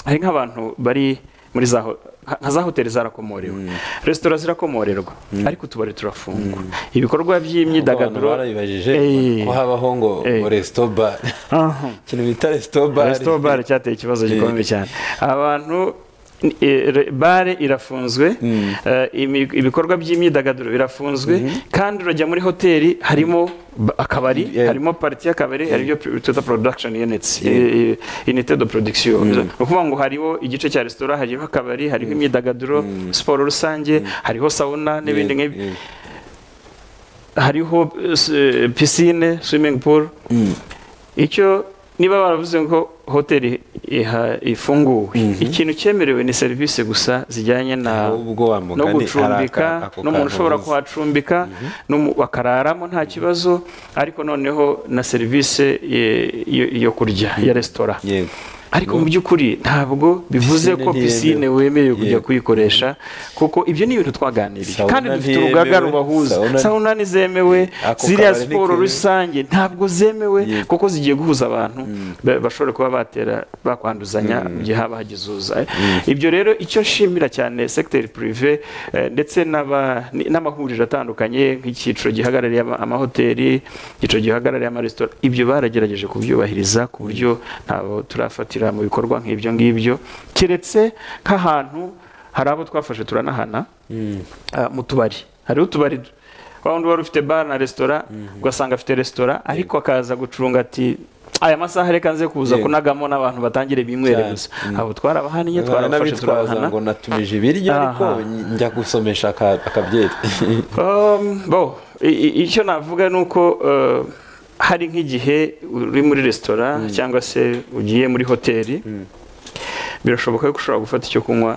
hari nk'abantu bari muri za ho- nka nka za hoteli zarakomorewe resitora zirakomorerwa ariko utubari turafungwa ibikorwa abantu by'imyidagaduro barabibajije Eh, ko habaho ngo Eh. ngo resto bar aha. ikintu bita resto bar resitora bare cyateye ikibazo gikomeye cyane abantu ni- e, re- bare irafunzwe eh, imi- ibikorwa by'imyidagaduro birafunzwe kandi urajya muri hoteli harimo ba- akabari Yeah. harimo pariti y'akabari hari ibyo twita production units eh, eh, unité de production ni ukuvuga ngo hariho igice cya resitora hariho akabari hariho imyidagaduro siporo rusange hariho sauna n'ibindi nk'ibi hariho eh, s- eh, pisine swimming pool icyo niba baravuze ngo hoteli iha- ifunguwe ikintu cyemerewe ni serivisi gusa zijyanye na ubwo wa no mugani hari aka- gucumbika ako n'umuntu kantu ushobora uvuze. kuhacumbika n'umu- bakararamo nta kibazo ariko noneho na serivisi eh, yo yo kurya ya resitora yego ariko mu by'ukuri ntabwo bivuze Pisine ko ntiyemewe. pisine wemerewe kujya Yego. kuyikoresha kuko ibyo ni ibintu twaganiriye Sauna kandi dufite ntiyemewe. urugaga rubahuza Sauna- sauna ntizemewe Ako ziriya kabari siporo ntikemewe. rusange ntabwo zemewe Yego. kuko zigiye guhuza abantu ba- bashobora kuba batera bakwanduzanya mu gihe haba hagizuza ibyo rero icyo nshimira cyane segiteri purive eh, ndetse n'aba- ni- n'amahuriro atandukanye nk'icyiciro gihagarariye ama- amahoteli icyiciro gihagarariye amaresitora ibyo baragerageje kubyubahiriza ku buryo ntabwo turafatira mu bikorwa nk'ibyo ngibyo keretse nk'ahantu hari abo twafashe turanahana ah, mu tubari hariho utubari wa wundi wari ufite bar na resitora ugasanga afite resitora ariko akaza gucunga ati aya masaha reka nze kuza Yego. kunagamo n'abantu batangire binywere Cyane. gusa abo twarabahaniye twarabafashe twabaza turabahana ngo natumije ibiryo ariko Aha. njya gusomesha aka- akabyeri Um, bo i- i- icyo navuga ni uko uh, hari nk'igihe uri muri resitora cyangwa se ugiye muri hoteli birashoboka ko ushobora gufata icyo kunywa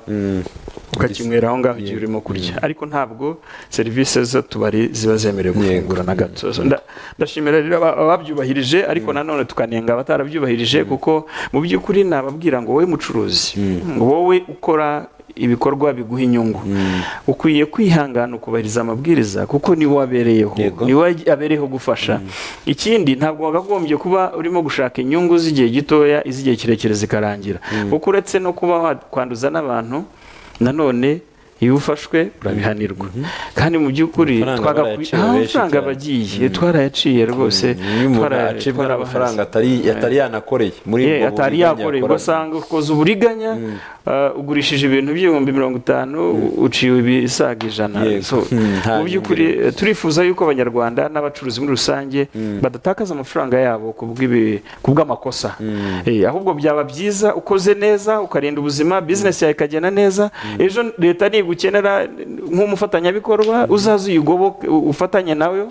ukakinywera aho ngaho igihe urimo kurya ariko ntabwo serivisi z'utubari ziba zemerewe gufungura na gato So, nda- ndashimira rero aba- ababyubahirije ariko nanone tukanenga abatarabyubahirije kuko mu by'ukuri nababwira ngo wowe mucuruzi wowe ukora ibikorwa biguha inyungu ukwiye kwihangana ukubahiriza amabwiriza kuko niwe wabereyeho Yego. niwe wagiye- abereyeho gufasha ikindi ntabwo wakagombye kuba urimo gushaka inyungu z'igihe gitoya iz'igihe kirekire zikarangira kuko uretse no kuba wakwanduza n'abantu nanone iyo ufashwe urabihanirwa kandi mu by'ukuri Amafaranga twagakwi- barayaciye Ah, benshi amafaranga cyane. bagiye twarayaciye rwose iyo umuntu twara- acibwa twarabahaze. n'amafaranga atari atari yanakoreye muri Ye, ubwo atari buriganya yakoreye yakoraga. ugasanga ukoze uburiganya ah, ugurishije ibintu by'ibihumbi mirongo itanu uciwe ibisaga ijana Yego. So, Hmm, nta mu by'ukuri nyungu eh, turifuza yuko abanyarwanda n'abacuruzi muri rusange badatakaza amafaranga yabo ku bw'ibi- ku bw'amakosa Eh, ahubwo byaba byiza ukoze neza ukarinda ubuzima bizinesi yawe ikagenda neza ejo leta nigukenera eh, nk'umufatanyabikorwa uzaze uyigoboke u- ufatanye nawe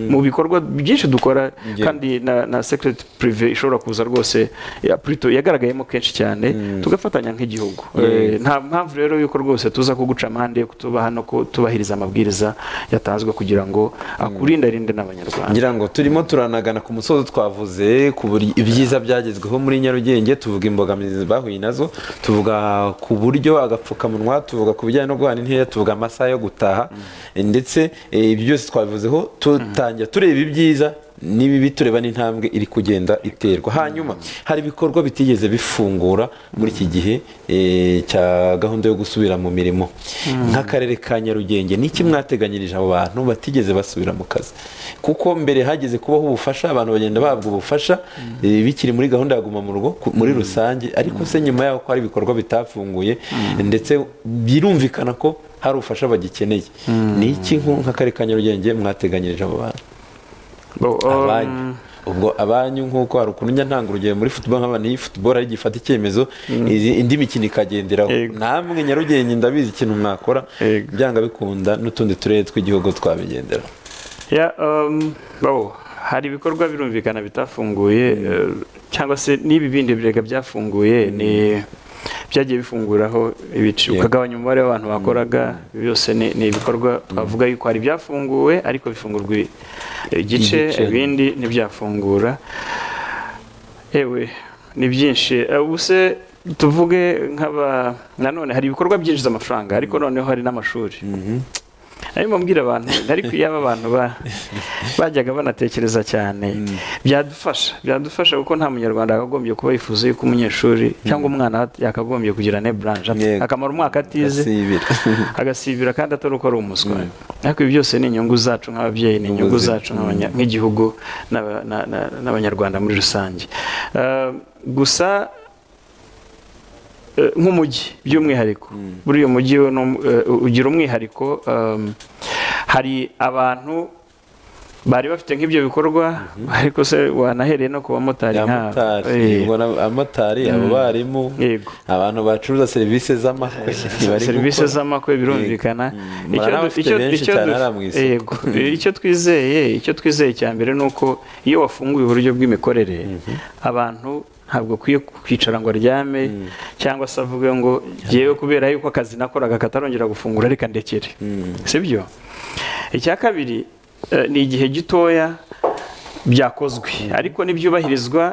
mu bikorwa byinshi dukora Yeah. kandi na, na secret prive ishobora kuza rwose ya Pluto yagaragayemo kenshi cyane tugafatanya nk'igihugu Eh, nta mpamvu rero yuko rwose tuza kuguca amande yo kutuba hano ko tubahiriza amabwiriza yatanzwe kugira ngo akurinde arinde n'abanyarwanda ngira ngo turimo turanagana ku musozi twavuze ku buri ibyiza byagezweho muri nyarugenge tuvuga imbogamizi bahuye nazo tuvuga ku buryo agapfukamunwa tuvuga ku bijyanye no guhana intera tuvuga amasaha yo gutaha ndetse eh, ibyo byose twabivuzeho tutangira tureba ibyiza n'ibibi tureba n'intambwe iri kugenda iterwa hanyuma hari ibikorwa bitigeze bifungura muri iki gihe eh, cya gahunda yo gusubira mu mirimo nk'akarere ka nyarugenge n'iki mwateganyirije abo bantu batigeze basubira mu kazi kuko mbere hageze kubaho ubufasha abantu bagenda bahabwa ubufasha eh, bikiri muri gahunda ya guma mu rugo ku- muri rusange ariko se nyuma yaho ko hari ibikorwa bitafunguye ndetse birumvikana ko hari ubufasha bagikeneye ni iki nko- nk'akarere ka nyarugenge mwateganyirije abo bantu Bo, um, abanyu ubwo abanyu nk'uko hari ukuntu njya ntanga urugero muri football nk'abantu iyi football ari gifata icyemezo izi- indi mikino ikagenderaho Yego. namwe nyarugenge ndabizi ikintu mwakora Yego. byanga bikunda n'utundi turere tw'igihugu twabigendera Ya, um, bo, hari ibikorwa birumvikana bitafunguye eh, cyangwa se n'ibi bindi birega byafunguye ni byagiye bifunguraho ibice Yeah. ukagabanya umubare w'abantu bakoraga byose ni, ni ibikorwa twavuga yuko hari byafunguwe ariko bifungurwa i- igice Igice. ibindi ntibyafungura ewe ni byinshi Eh, ubu se tuvuge nk'aba nanone hari ibikorwa byinjiza amafaranga ariko noneho hari n'amashuri arimo mbwira abantu ariko iyo aba bantu ba- bajyaga banatekereza cyane byadufasha byadufasha kuko nta munyarwanda yakagombye kuba yifuza yuko umunyeshuri cyangwa umwana yakagombye kugira ne buranje Yego. akamara umwaka atize gasibira agasibira kandi atari uko ari umuswa ariko ibi byose ni inyungu zacu nk'ababyeyi ni inyungu Ubuzima. zacu nk'abanya- nk'igihugu n'aba- na- na- n'abanyarwanda muri rusange Eh, gusa eh, nk'umujyi by'umwihariko buri uyu mujyi wo ni um- eh, ugira umwihariko em, hari abantu bari bafite nk'ibyo bikorwa ariko se wanahereye no ku bamotari nk'abo. Eh, amotari ubwo na- amotari abo barimu yego abantu bacuruza serivisi z'amakwe bari serivisi gukora. z'amakwe birumvikana Mm. Icyo Bari du- abafite icyo- benshi icyo cyane du- hariya mu isoko. Yego. icyo twizeye icyo twizeye cya mbere ni uko iyo wafunguye uburyo bw'imikorere abantu ntabwo akwiye kwicara ngo aryame cyangwa se avuge ngo ngewe kubera yuko akazi nakoraga katarongera gufungura reka ndekere sibyo icya kabiri eh, ni igihe gitoya byakozwe ariko n'ibyubahirizwa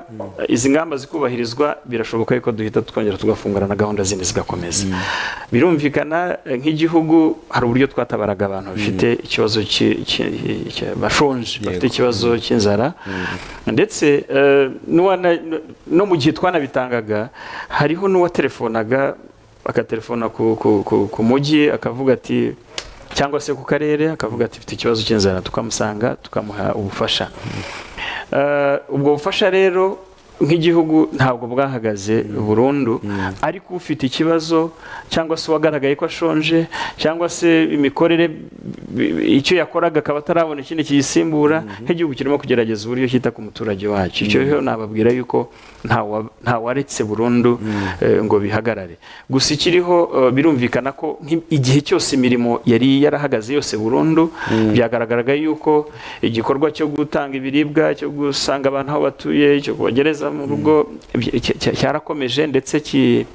izi ngamba zikubahirizwa birashoboka yuko duhita twongera tugafungura na gahunda zindi zigakomeza birumvikana eh, nk'igihugu hari uburyo twatabaraga abantu bafite ikibazo ki- ki- ki- bashonje bafite ikibazo cy'inzara ndetse eh, n'uwana- no mu gihe twanabitangaga hariho n'uwatelefonaga agatelefona ku- ku- ku- ku mujyi akavuga ati cyangwa se ku karere akavuga ati mfite ikibazo cy'inzara tukamusanga tukamuha ubufasha Eh, ubwo bufasha rero nk'igihugu ntabwo bwahagaze burundu ariko ufite ikibazo cyangwa se uwagaragaye ko ashonje cyangwa se imikorere bi- bi- icyo yakoraga akaba atarabona ikindi kiyisimbura nk'igihugu kirimo kugerageza uburyo cyita ku muturage wacyo icyo rero nababwira yuko ntawa- ntawaretse burundu eh, ngo bihagarare gusa ikiriho eh, birumvikana ko nki- igihe cyose imirimo yari yarahagaze yose burundu byagaragaraga yuko igikorwa cyo gutanga ibiribwa cyo gusanga abantu aho batuye cyo kubagereza mu rugo bya- cya- cya- cyarakomeje ndetse ki-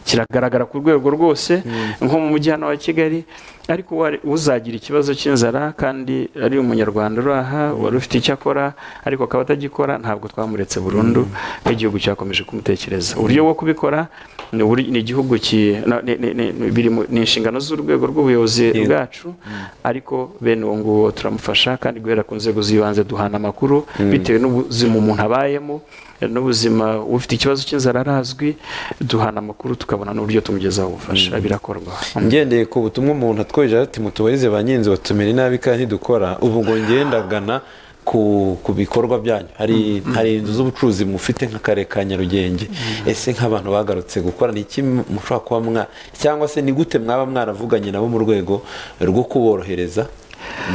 kiragaragara ku rwego rwose nko mu mujyi hano wa kigali ariko uwari- uzagira ikibazo cy'inzara kandi ari umunyarwanda uri aha wari ufite icyo akora ariko akaba atagikora ntabwo twamuretse burundu nk'igihugu cyakomeje kumutekereza uburyo bwo kubikora ni uburi- ni igihugu ki- na- ni- ni- ni- biri mu- ni inshingano z'urwego rw'ubuyobozi bwacu ariko bene uwo nguwo turamufasha kandi guhera ku nzego z'ibanze duhana amakuru bitewe n'ubuzima umuntu abayemo n'ubuzima ufite ikibazo cy'inzara arazwi duhana amakuru tukabona n'uburyo tumugezaho ubufasha birakorwa ngendeye ku butumwa umuntu atweje ati mutuweze ba nyinzi batumira inabi kandi ntidukora ubu ngo ngendagana ku, ku bikorwa byanyu hari, hari inzu z'ubucuruzi mufite nk'akarere ka nyarugenge ese nk'abantu bagarutse gukora ni iki mushobora kuba mwa cyangwa se ni gute mwaba mwaravuganye nabo mu rwego rwo kuborohereza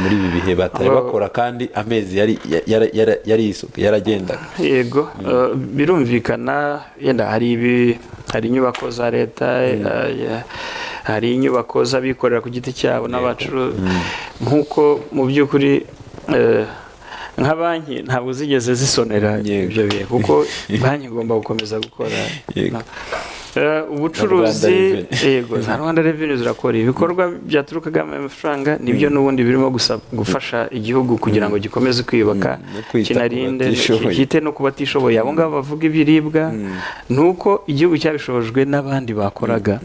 muri ibi bihe batari Aba- bakora kandi amezi yari yara- yara- yari yisuka- yaragendaga yego eh, birumvikana yenda hari ibi hari inyubako za leta eh, ya- hari inyubako z'abikorera ku giti cyabo n'abacuru nk'uko mu by'ukuri eh, nka banki ntabwo zigeze zisonera Yego. ibyo bihe kuko banki igomba gukomeza gukora Yego. Eh, ubucuruzi Rwanda yego za rwanda reveni zirakora ibikorwa byaturukagamo amafaranga nibyo n'ubundi birimo gusa- gufasha igihugu kugira ngo gikomeze no kwiyubaka kwita ku kinarinde batishoboye. ki- bwite no ku batishoboye abo ngabo bavuga ibiribwa ni uko igihugu cyabishobojwe n'abandi bakoraga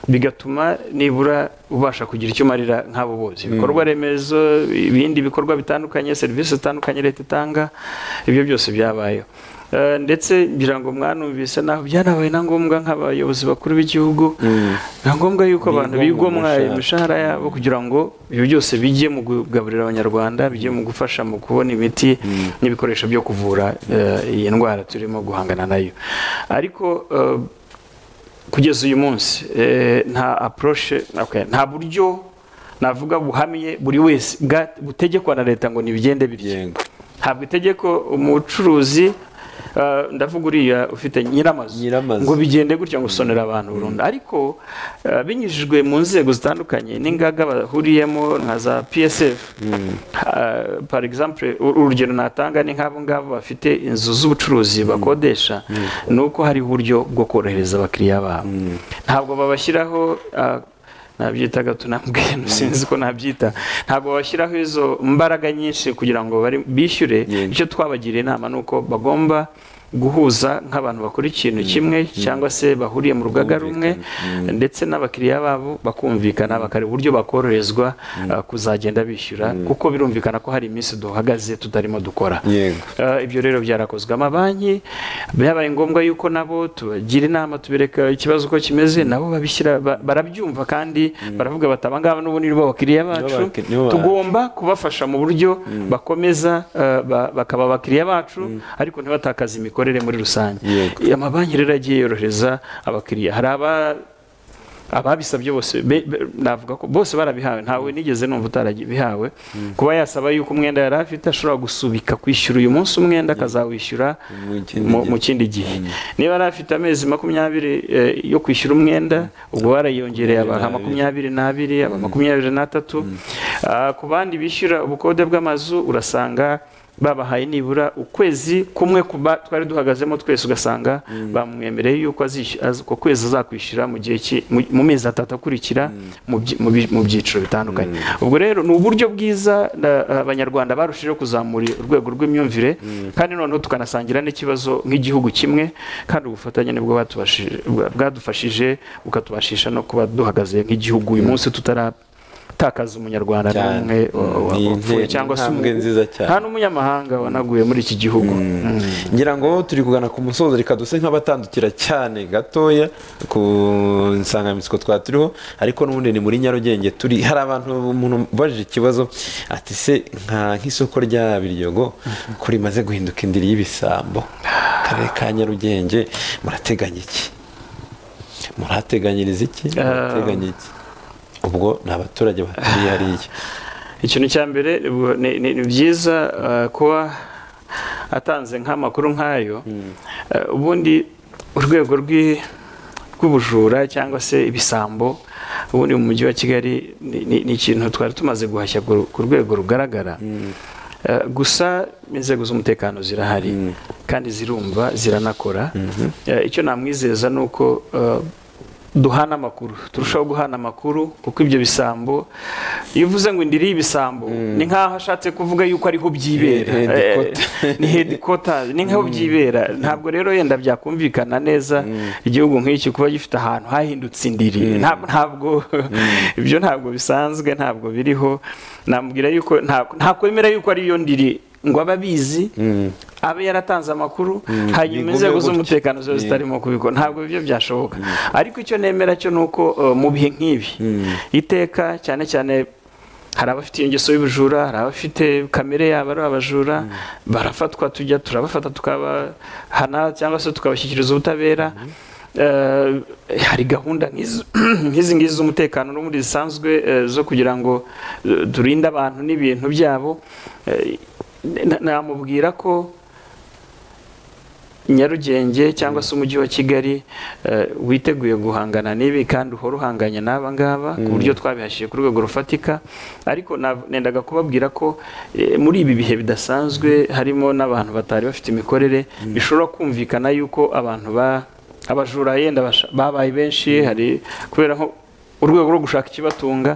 bigatuma nibura ubasha kugira icyo umarira nk'abo bose ibikorwa remezo ibindi bikorwa bitandukanye serivisi zitandukanye leta itanga ibyo byose byabayeho Eh, ndetse ngira ngo mwanumvise naho byanabaye na ngombwa nk'abayobozi bakuru b'igihugu na ngombwa yuko abantu Bigomwa bigomwa umushahara. imishahara yabo kugira ngo ibyo byose bijye mu kugaburira abanyarwanda bijye mu gufasha mu kubona imiti n'ibikoresho byo kuvura eh, iyi ndwara turimo guhangana nayo ariko eh, kugeza uyu munsi eh, nta approche okay, nta buryo navuga buhamye buri wese bwa- butegekwa na leta ngo nibigende bityo Yego. ntabwo itegeko umucuruzi eh, ndavuga uriya ufite nyiramazu Nyiramazu. ngo bigende gutya ngo usonera abantu burundu ariko eh, binyujijwe mu nzego zitandukanye n'ingaga bahuriyemo nka za psf par exemple ur- urugero natanga ni nk'abo ngabo bafite inzu z'ubucuruzi bakodesha ni uko hariho uburyo bwo korohereza abakiriya babo ntabwo babashyiraho eh, nabyita gatunambwe sinzi ko nabyita ntabwo bashyiraho izo mbaraga nyinshi kugira ngo bari- bishyure Yego. icyo twabagiriye inama ni uko bagomba guhuza nk'abantu bakora ikintu kimwe cyangwa se bahuriye mu rugaga rumwe ndetse n'abakiriya babo bakumvikana bakareba uburyo bakoroherezwa uh, kuzagenda bishyura kuko birumvikana ko hari iminsi duhagaze tutarimo dukora yego Eh, ibyo rero byarakozwe amabanki byabaye ngombwa yuko nabo tubagira inama tubereka ikibazo uko kimeze nabo babishyira ba- barabyumva kandi baravuga bati abangaba n'ubundi nibo bakiriya bacu baki- nibo bacu." tugomba kubafasha mu buryo bakomeza eh, ba- bakaba abakiriya bacu ariko ntibatakaze imikorere muri rusange Yego. amabanki rero yagiye yorohereza abakiriya hari aba ababisabye bose be- be- navuga ko bose barabihawe ntawe nigeze numva utarabihawe kuba yasaba yuko umwenda yari afite ashobora gusubika kwishyura uyu munsi umwenda akazawishyura Mu kindi mu- gihe. mu kindi gihe niba yari afite amezi makumyabiri eh, yo kwishyura umwenda ubwo barayongereye abaha makumyabiri n'abiri aba makumyabiri n'atatu Ah, ku bandi bishyura ubukode bw'amazu urasanga babahaye nibura ukwezi kumwe kuba twari duhagazemo twese ugasanga bamwemereye yuko azishy- az- uko kwezi azakwishyura mu gihe ki- mu- mu mezi atatu akurikira mu byi- mu bi- mu byiciro bitandukanye ubwo rero ni uburyo bwiza na- abanyarwanda barushijeho kuzamura urwego rw'imyumvire kandi noneho tukanasangira n'ikibazo nk'igihugu kimwe kandi ubufatanye nibwo batubashije- bwadufashije bukatubashisha no kuba duhagaze nk'igihugu uyu munsi tutaratakaza umunyarwanda Cyane. n'umwe wa- wa- Ni wapfuye intego- cyangwa se intambwe umu- nziza cyane. nta n'umunyamahanga wanaguye muri iki gihugu Mm. ngira ngo turi kugana ku musozo reka duse nk'abatandukira cyane gatoya ku nsanganyamatsiko twaba turiho ariko n'ubundi ni muri nyarugenge turi hari abantu umuntu ubajije ikibazo ati se nka nk'isoko rya biryogo ko rimaze guhinduka indiri y'ibisambo karere ka nyarugenge murateganya iki murahateganyiriza iki murateganya iki ubwo ni abaturage baturiye hariya ikintu cya mbere bu- ni ni- ni byiza eh, kuba atanze nk'amakuru nk'ayo Eh, ubundi urwego rw'i- rw'ubujura cyangwa se ibisambo ubundi mu mujyi wa kigali ni- ni ni ikintu twari tumaze guhashya ku- ku rwego rugaragara Eh, gusa inzego z'umutekano zirahari kandi zirumva ziranakora Eh, icyo namwizeza ni uko eh, duhana amakuru turushaho guhana amakuru kuko ibyo bisambo iyo uvuze ngo indiri y'ibisambo ni nk'aho ashatse kuvuga yuko ariho byibera He- headquarter. Eh, ni headquarters ni nk'aho byibera ntabwo rero yenda byakumvikana neza igihugu nk'iki kuba gifite ahantu hahindutse indiri Nta- ntabwo ibyo ntabwo bisanzwe ntabwo biriho nambwira yuko nta- nta kwemera yuko ariyo ndiri ngo abe abizi abe yaratanze amakuru Bigume hanyuma inzego gutyo. z'umutekano ziba Mm. zitarimo kubikora ntabwo ibyo byashoboka ariko icyo nemera cyo ni uko eh, mu bihe nk'ibi iteka cyane cyane hari abafite iyo ngeso y'ubujura hari abafite kamere yabo ari abajura barafatwa tujya turabafata tukabahana cyangwa se tukabashyikiriza ubutabera Eh, hari gahunda nk'izo- nk'izi ngizi z'umutekano n'ubundi zisanzwe eh, zo kugira ngo eh, turinde abantu n'ibintu byabo Eh, na- namubwira ko nyarugenge cyangwa se umujyi wa kigali eh, witeguye guhangana n'ibi kandi uhora uhanganye n'aba ngaba ku buryo twabihashyize ku rwego rufatika ariko na- nendaga kubabwira ko eh, muri ibi bihe bidasanzwe harimo n'abantu batari bafite imikorere bishobora kumvikana yuko abantu ba abajura yenda basha- babaye benshi hari kubera nko urwego rwo gushaka ikibatunga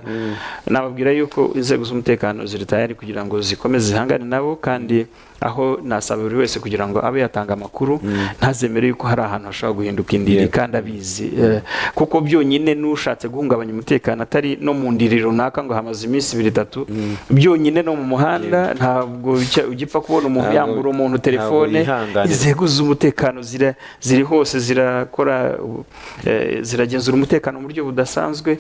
nababwira yuko inzego z'umutekano ziri tayari kugira ngo zikomeze zihangane nabo kandi aho nasaba buri wese kugira ngo abe yatanga amakuru ntazemere yuko hari ahantu hashobora guhinduka indiri kandi abizi Eh, kuko byonyine n'ushatse guhungabanya umutekano atari no mu ndiri runaka ngo hamaze iminsi ibiri itatu byonyine no mu muhanda ntabwo bijya- ugipfa kubona umuntu Ntabwo- yambura umuntu ntabwo telefone yihanganira. inzego z'umutekano zira- ziri hose zirakora eh, ziragenzura umutekano mu buryo budasanzwe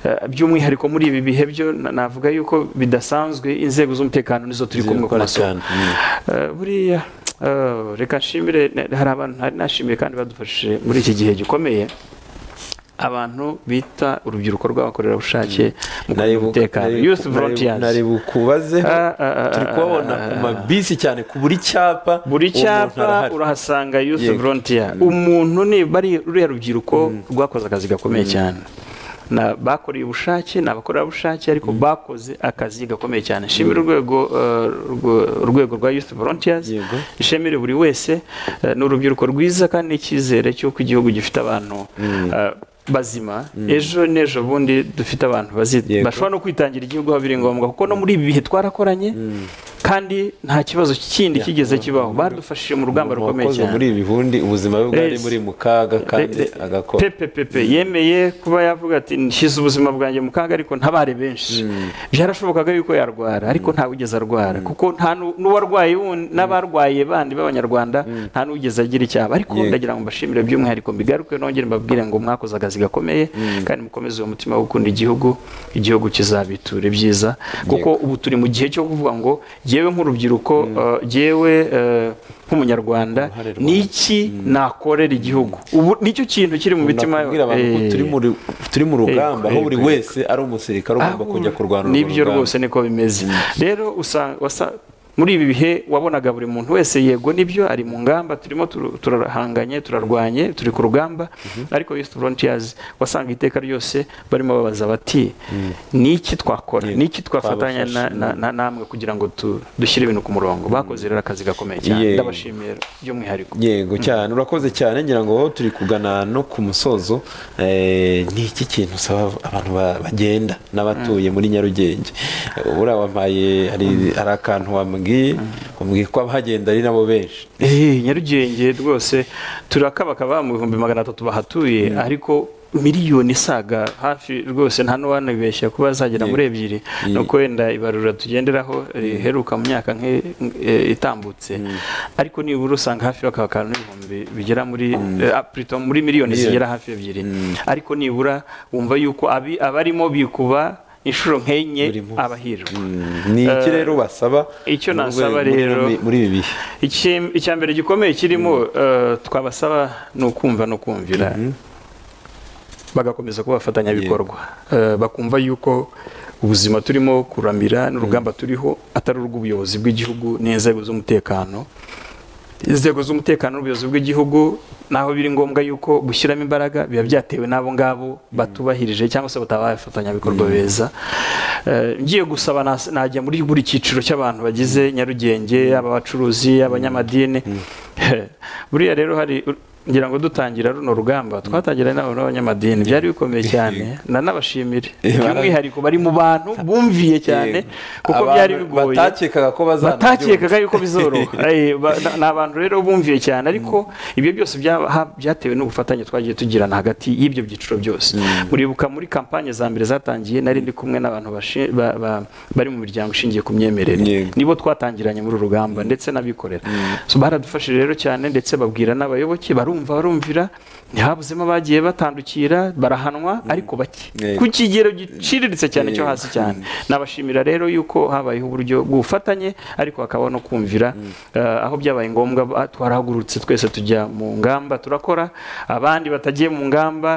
eh, by'umwihariko muri ibi bihe byo na- navuga yuko bidasanzwe inzego z'umutekano nizo turi kumwe ku Zirakora masoko cyane. Mm. Eh, buriya eh, reka nshimire na- hari abantu nari nashimiye kandi badufashije muri iki gihe gikomeye abantu bita urubyiruko rw'abakorerabushake mu Nari kurinda bu- umutekano nari- youth nari- volunteers nari bukubazeho Ah, ah, ah, turi kubabona ah, ku mabisi cyane ku buri cyapa buri uwo muntu cyapa arahari. urahasanga youth Yego. volunteer umuntu niba ari ruriya rubyiruko rwakoze akazi gakomeye cyane Na- bakoreye ubushake ni abakorerabushake ariko bakoze akazi gakomeye cyane nshimira urwego eh, urwo- urwego rwa youth volunteers Yego. ishemere buri wese eh, ni urubyiruko rwiza kandi n'icyizere cy'uko igihugu gifite abantu eh, bazima ejo n'ejo bundi dufite abantu bazi- Yego. bashobora no kwitangira igihugu aho biri ngombwa kuko no muri ibi bihe twarakoranye kandi nta kibazo kindi kigeze kibaho badufashije mu rugamba Umuntu rukomeye wakoze cyane muri ibi bundi ubuzima bwe bwari Yes. buri mu kaga kandi Re- re- agakora pepe pepe yemeye kuba yavuga ati nshyize ubuzima bwanjye mu kaga ariko ntabare benshi byarashobokaga yuko yarwara ariko ntawe arwara kuko nta nu- n'uwarwaye wundi- n'abarwaye bandi b'abanyarwanda nta n'uwigeze agira icyaba ariko Yego. ndagira ngo mbashimire by'umwihariko mbigaruke nongere mbabwire ngo mwakoze akazi gakomeye kandi mukomeze uwo mutima wo gukunda igihugu igihugu kizabitura ibyiza kuko ubu turi mu gihe cyo kuvuga ngo yewe nk'urubyiruko eh, yewe eh, nk'umunyarwanda Uruhare rwanjye. ni iki nakorera igihugu ubu nicyo kintu kiri mu mitima nakubwira abantu ko Eh, turi muri- turi mu rugamba aho buri yego, yego. wese ari umusirikare ugomba aho- kujya kurwana urwo nibyo rugamba. rwose niko bimeze rero usanga wasa- muri ibi bihe wabonaga buri muntu wese yego nibyo ari mu ngamba turimo tur- turahanganye turarwanye turi ku rugamba ariko Youth Frontiers wasanga iteka ryose barimo babaza bati ni iki twakora Ni- ni iki twafatanya twabafasha." na- na- na- namwe kugira ngo tu- dushyire ibintu ku murongo bakoze rero akazi gakomeye cyane Yego. ndabashimiye by'umwihariko yego cyane urakoze cyane ngira ngo aho turi kugana no ku musozo eh, ni iki kintu usaba abantu ba- bagenda n'abatuye muri nyarugenge Eh, buriya wampaye hari hari akantu wambwiye umbwiye ko abahagenda ari nabo benshi Eh, nyarugenge rwose turakabakaba mu bihumbi magana atatu bahatuye ariko miliyoni isaga hafi rwose nta n'uwanibeshya kuba zagera muri ebyiri Ye- nuko wenda ibarura tugenderaho riheruka mu myaka nke- eh, itambutse ariko nibura usanga hafi bakabakana n'ibihumbi bigera muri eh, ah, plutôt muri miliyoni Miliyoni. zigera hafi ebyiri ariko nibura wumva yuko abi- abarimo bikuba inshuro nk'enye Buri munsi. abahirwa Mm, ni iki Eh, rero basaba icyo mu rwego- nasaba muri- rero- muri ibi bihe Iki- icya mbere gikomeye kirimo eh, twabasaba ni ukumva no kumvira bagakomeza kuba abafatanyabikorwa Eh, bakumva yuko ubuzima turimo kuramira n'urugamba turiho atari urw'ubuyobozi bw'igihugu n'inzego z'umutekano inzego z'umutekano n'ubuyobozi bw'igihugu naho biri ngombwa yuko gushyiramo imbaraga biba byatewe n'abo ngabo batubahirije cyangwa se batabaye abafatanyabikorwa beza Eh, ngiye gusaba nas- najya muri buri cyiciro cy'abantu bagize nyarugenge yaba abacuruzi abanyamadini buriya rero hari ngira ngo dutangira runo rugamba twatangira inama n'abanyamadini byari bikomeye cyane nanabashimire by'umwihariko bari mu bantu bumviye cyane kuko byari Abantu bigoye batakekaga ko bazanabyumva batakekaga yuko bizoroha Eh, ba- na- ni abantu rero bumviye cyane ariko ibyo byose bya- ha- byatewe n'ubufatanye twagiye tugirana hagati y'ibyo byiciro byose muribuka muri kampanye za mbere zatangiye nari ndi kumwe n'abantu bashi- ba- ba- bari mu miryango ishingiye ku myemerere Yego. nibo twatangiranye muri uru rugamba ndetse n'abikorera So, baradufashije rero cyane ndetse babwira n'abayoboke barumva barumvira ntihabuzemo abagiye batandukira barahanwa ariko bake Yego. ku kigero giciriritse cyane cyo Yego. hasi cyane nabashimira rero yuko habayeho uburyo bw'ubufatanye ariko hakaba no kumvira eh, aho byabaye ngombwa ba- twarahagurutse twese tujya mu ngamba turakora abandi batagiye mu ngamba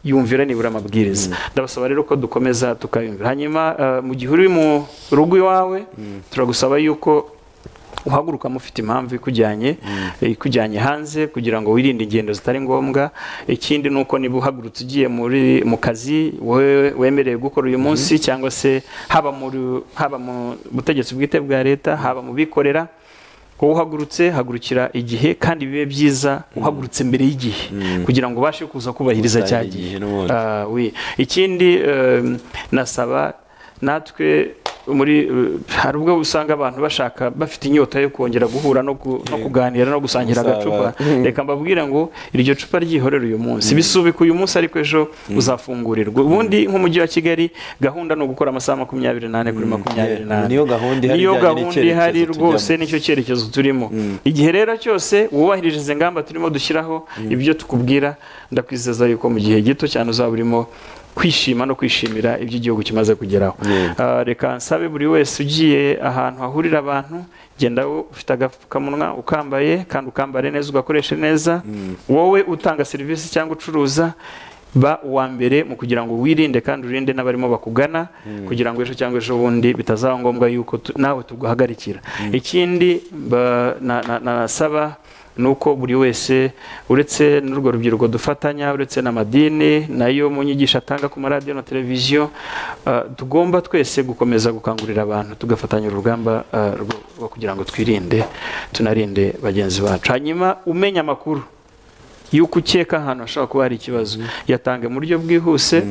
yumvira nibura amabwiriza ndabasaba rero ko dukomeza tukayumvira hanyuma eh, mu gihe uri mu rugo iwawe turagusaba yuko uhaguruka mufite impamvu ikujyanye ikujyanye hanze kugira ngo wirinde ingendo zitari ngombwa ikindi ni uko niba uhagurutse ugiye muri mu kazi wowe wemerewe gukora uyu munsi cyangwa se haba muri haba mu butegetsi bwite bwa leta haba mu bikorera wowe uhagurutse hagurukira igihe kandi bibe byiza uhagurutse mbere y'igihe kugira ngo ubashe kuza kubahiriza Utange cya igihe gihe n'ubundi. Ah, oui. ikindi em, nasaba natwe muri eh, hari ubwo usanga abantu bashaka bafite inyota yo kongera guhura no, ku- no kuganira no gusangira Gusabana. agacupa reka mbabwire ngo iryo cupa ryihorere uyu munsi bisubike uyu munsi ariko ejo uzafungurirwa ubundi nk'umujyi wa kigali gahunda ni ugukora amasaha makumyabiri n'ane kuri makumyabiri n'ane niyo gahunda ihari ijyanye niyo gahunda n'icyerekezo ihari tujyamo. rwose nicyo cyerekezo turimo igihe rero cyose wubahirije izi ngamba turimo dushyiraho ibyo tukubwira ndakwizeza yuko mu gihe gito cyane uzaba urimo kwishima no kwishimira ibyo igihugu kimaze kugeraho Yego. Ah, reka nsabe buri wese ugiye ahantu hahurira abantu genda wowe ufite agapfukamunwa ukambaye kandi ukambare neza ugakoreshe neza wowe utanga serivisi cyangwa ucuruza ba uwa mbere mu kugira ngo wirinde kandi urinde n'abarimo bakugana kugira ngo ejo cyangwa ejo bundi bitazaba ngombwa yuko tu- nawe tuguhagarikira ikindi mba- na- na- nasaba ni uko buri wese uretse n'urwo rubyiruko dufatanya uretse n'amadini nayo mu nyigisho atanga ku maradiyo na televiziyo ah, tugomba twese gukomeza gukangurira abantu tugafatanya urugamba ah, rwo- rwo kugira ngo twirinde tunarinde bagenzi bacu hanyuma umenya amakuru y'uko ukeka ahantu hashobora kuba hari ikibazo yatange mu buryo bwihuse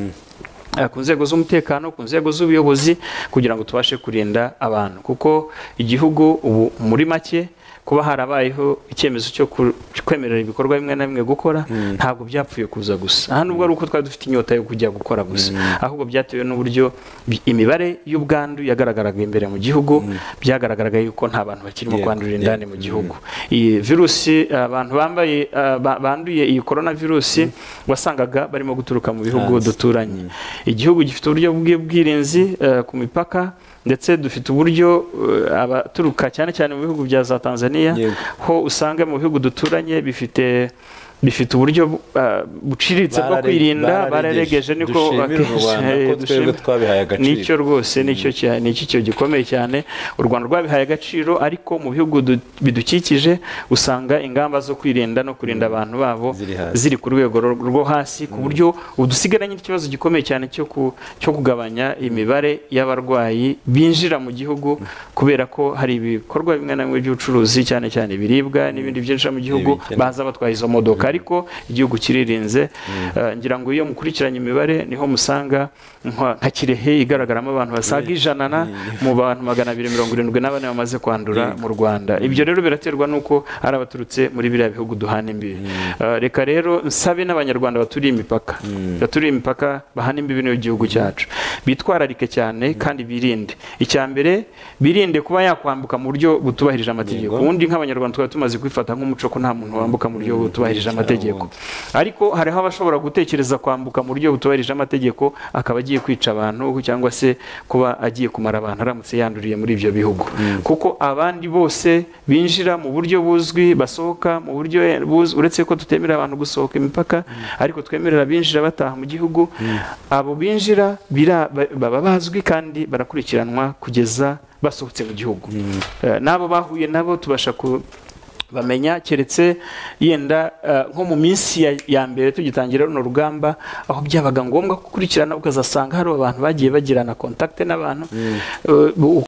eh, ku nzego z'umutekano ku nzego z'ubuyobozi kugira ngo tubashe kurinda abantu kuko igihugu ubu muri make kuba harabayeho icyemezo cyo ku- kwemerera ibikorwa bimwe na bimwe gukora ntabwo byapfuye kuza gusa aha nubwo ari uko twari dufite inyota yo kujya gukora gusa ahubwo byatewe n'uburyo bi- imibare y'ubwandu yagaragaraga imbere mu gihugu byagaragaraga yuko nta bantu bakirimo Yego, kwandurira yego. indani mu gihugu iyi virusi abantu bambaye eh, ba- banduye iyi korona virusi wasangaga barimo guturuka mu bihugu Hanze. duturanye igihugu gifite uburyo bw'ubwirinzi eh, ku mipaka ndetse dufite uburyo eh, abaturuka cyane cyane mu bihugu bya za Tanzania Yego. ho usanga mu bihugu duturanye bifite bifite uburyo ah, buciriritse bwo Barare- kwirinda bararegeje. bararegeje niko Dushimire u Rwanda ko akenshi, eh, twebwe dushimire. twabihaye agaciro. nicyo rwose nicyo cya- nicyo cyo gikomeye cyane u rwanda rwabihaye agaciro ariko mu bihugu du- bidukikije usanga ingamba zo kwirinda no kurinda abantu babo Ziri hasi. ziri ku rwego ro- rwo hasi ku buryo ubu dusigaranye n'ikibazo gikomeye cyane cyo ku- cyo kugabanya imibare y'abarwayi binjira mu gihugu kubera ko hari ibikorwa bimwe na bimwe by'ubucuruzi cyane cyane ibiribwa n'ibindi byinjira mu gihugu Ibikenewe. baza batwaye izo modoka ariko igihugu kiririnze Eh, ngira ngo iyo mukurikiranye imibare niho musanga nka nka kirehe igaragaramo abantu basaga ijana na mu bantu magana abiri mirongo irindwi n'abane bamaze kwandura mu rwanda ibyo rero biraterwa n'uko ari abaturutse muri biriya bihugu duhana imbibi Eh, reka rero nsabe n'abanyarwanda baturiye imipaka baturiye imipaka bahana imbibi n'igihugu cyacu bitwararike cyane kandi birinde icya mbere birinde kuba yakwambuka mu buryo butubahirije amategeko ubundi nk'abanyarwanda twaba tumaze kwifata nk'umuco ko nta muntu wambuka mu buryo butubahirije amategeko ariko hariho abashobora gutekereza kwambuka mu buryo butubahirije amategeko akaba agiye kwica abantu cyangwa se kuba agiye kumara abantu aramutse yanduriye muri ibyo bihugu kuko abandi bose binjira mu buryo buzwi basohoka mu buryo buzwi uretse ko tutemerera abantu gusohoka imipaka ariko twemerera abinjira bataha mu gihugu abo binjira bira- ba- baba bazwi kandi barakurikiranwa kugeza basohotse mu gihugu Eh, n'abo bahuye nabo tubasha ku bamenya keretse yenda eh, nko mu minsi ya- ya mbere tugitangira runo rugamba aho byabaga ngombwa ko ukurikirana ukazasanga hari abantu bagiye bagirana kontakite n'abantu eh, bu-